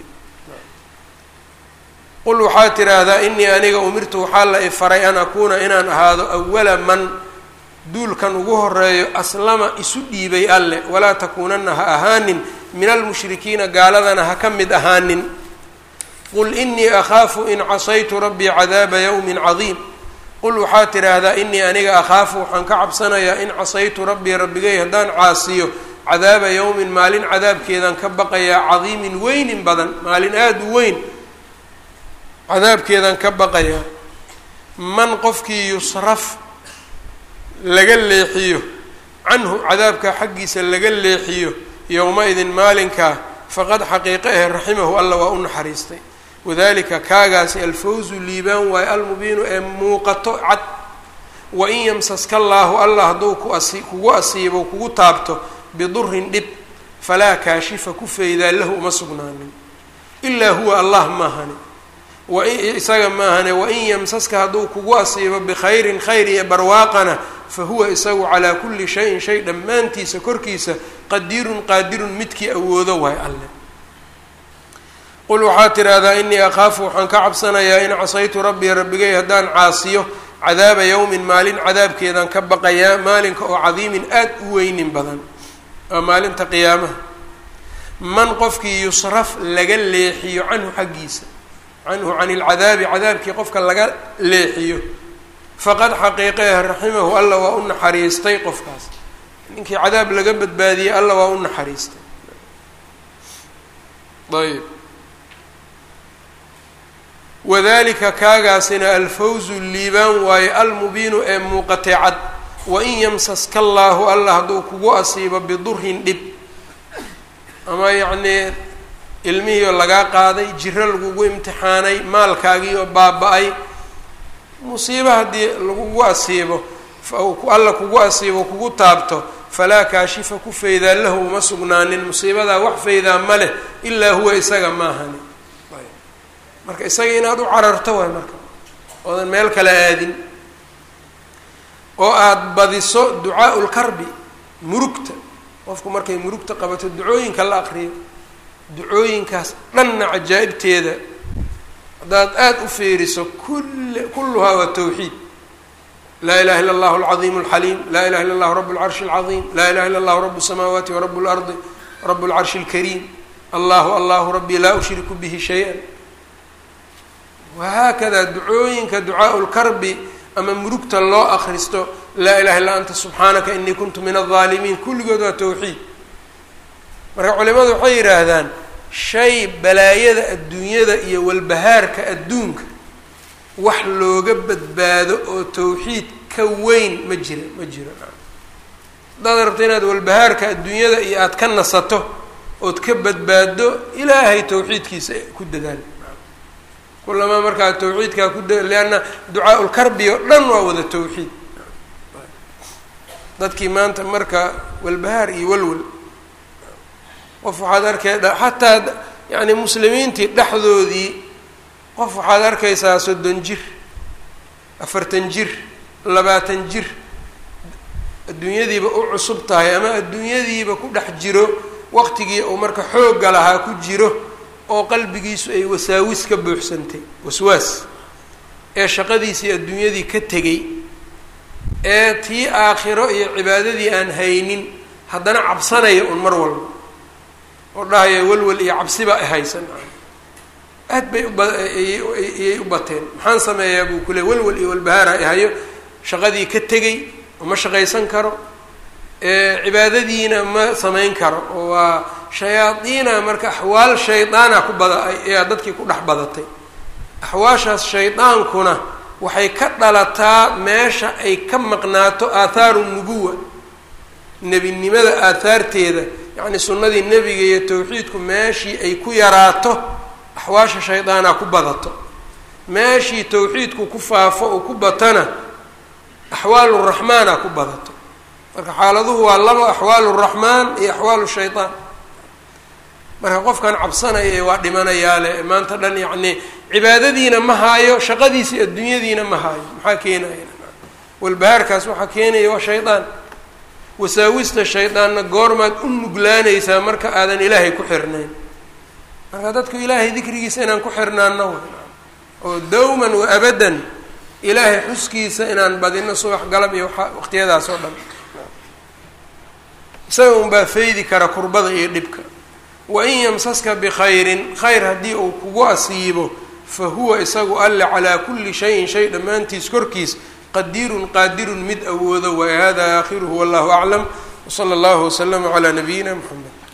qul waxaa tidhaahdaa inii aniga umirtu waxaa la ifaray an akuuna inaan ahaado awala man duulkan ugu horeeyo aslama isu dhiibay alle walaa takuunana ha ahaanin min almushrikiina gaaladana ha ka mid ahaanin qul inii akhaafu in casaytu rabbii cadaaba yawmin cadiim qul waxaa tidhaahdaa inii aniga akhaafu waxaan ka cabsanayaa in casaytu rabbii rabbigay haddaan caasiyo cadaaba yawmin maalin cadaabkeedaan ka baqayaa cadiimin weynin badan maalin aada u weyn cadaabkeedaan ka baqayaa man qofkii yusraf laga leexiyo canhu cadaabkaa xaggiisa laga leexiyo yowma-idin maalinkaa faqad xaqiiqe ahe raximahu alla waa u naxariistay wadalika kaagaasi alfawzu liibaan waayo almubiinu ee muuqato cad wain yamsaska allaahu allah hadduu ku asi kugu asiibo kugu taabto bidurin dhib falaa kaashifa ku faydaa lahu uma sugnaanin ilaa huwa allah maahani wain isaga maahane wain yamsaska hadduu kugu asiibo bikhayrin khayr iyo barwaaqana fa huwa isagu calaa kulli shayin shay dhammaantiisa korkiisa qadiirun qaadirun midkii awoodo waay alle qul waxaa tidhaahdaa inii akhaafu waxaan ka cabsanayaa in casaytu rabbii rabbigay haddaan caasiyo cadaaba yowmin maalin cadaabkeedaan ka baqayaa maalinka oo cadiimin aad u weynin badan waa maalinta qiyaamaha man qofkii yusraf laga leexiyo canhu xaggiisa canhu can ilcadaabi cadaabkii qofka laga leexiyo faqad xaqiiqeeh raximahu alla waa u naxariistay qofkaas ninkii cadaab laga badbaadiyey alla waa u naxariistay ayb wadalika kaagaasina alfawzu liibaan waaye almubiinu ee muuqatay cad wain yamsaska allaahu alla hadduu kugu asiibo bidurin dhib ama yacnii ilmihii oo lagaa qaaday jiro lagugu imtixaanay maalkaagii oo baaba-ay musiibo haddii lagugu asiibo alla kugu asiibo kugu taabto falaa kaashifa ku faydaa lahu uma sugnaanin musiibadaa wax faydaa ma leh ilaa huwa isaga maahani marka isaga inaad u cararto waay marka oodan meel kale aadin oo aada badiso ducaau lkarbi murugta qofku markay murugta qabato ducooyinka la aqriyo ducooyinkaas dhanna cajaa'ibteeda haddaad aada u fiiriso kul kulluhaa waa tawxiid laa ilaha illa allahu alcadiimu alxaliim laa ilaha illa allahu rabu lcarshi alcadiim laa ilaha illa allahu rabu الsamaawaati warabu اlardi rabu lcarshi اlkariim allahu allahu rabbii laa ushriku bihi shay-a wahaakada ducooyinka ducaau lkarbi ama murugta loo akristo laa ilaha illa anta subxaanaka inii kuntu min aldaalimiin kulligood waa tawxiid marka culimadu waxay yidhaahdaan shay balaayada adduunyada iyo walbahaarka adduunka wax looga badbaado oo tawxiid ka weyn ma jira ma jiro haddaad rabto inaad walbahaarka adduunyada iyo aada ka nasato ood ka badbaado ilaahay tawxiidkiisa ku dadaal kulamaa markaa tawxiidkaa ku da lianna ducaa ulkarbi oo dhan waa wada tawxiid dadkii maanta marka walbahaar iyo walwal qof waxaad arkay xataa yani muslimiintii dhexdoodii qof waxaad arkaysaa soddon jir afartan jir labaatan jir adduunyadiiba u cusub tahay ama adduunyadiiba ku dhex jiro waqtigii uu marka xoogga lahaa ku jiro oo qalbigiisu ay wasaawis ka buuxsantay waswaas ee shaqadiisii adduunyadii ka tegey ee tii aakhiro iyo cibaadadii aan haynin haddana cabsanaya un mar walba oo dhahaya welwel iyo cabsiba ay haysan aad bay ubayay u bateen maxaan sameeyaa buu kule welwel iyo walbahaara ihayo shaqadii ka tegey ma shaqaysan karo cibaadadiina ma samayn karo oo waa shayaadiina marka axwaal shaydaana ku bada ayaa dadkii ku dhex badatay axwaashaas shaydaankuna waxay ka dhalataa meesha ay ka maqnaato aahaaru nubuwa nebinimada aahaarteeda yacni sunnadii nebiga iyo tawxiidku meeshii ay ku yaraato axwaasha shaydaana ku badato meeshii tawxiidku ku faafo oo ku batana axwaalu raxmaana ku badato marka xaaladuhu waa laba axwaalu raxmaan iyo axwaalu shaydaan marka qofkan cabsanaya waa dhimanayaale maanta dhan yacni cibaadadiina ma haayo shaqadiisii adduunyadiina ma haayo maxaa keenaya walbahaarkaas waxaa keenaya waa shaydaan wasaawista shaydaanna goormaad u nuglaanaysaa marka aadan ilaahay ku xirnayn marka dadku ilaahay dikrigiisa inaan ku xirnaano oo dawman wa abadan ilaahay xuskiisa inaan badino subax galab iyo waa waqtiyadaas oo dhan isaga unbaa faydi kara kurbada iyo dhibka wain yamsaska bikhayrin khayr haddii uu kugu asiibo fa huwa isagu alle calaa kulli shayin shay dhammaantiis korkiis qadiirun qaadirun mid awoodo wa hada aakhiruhu wallahu aclam wsala allahu waslama calaa nabiyina mxamed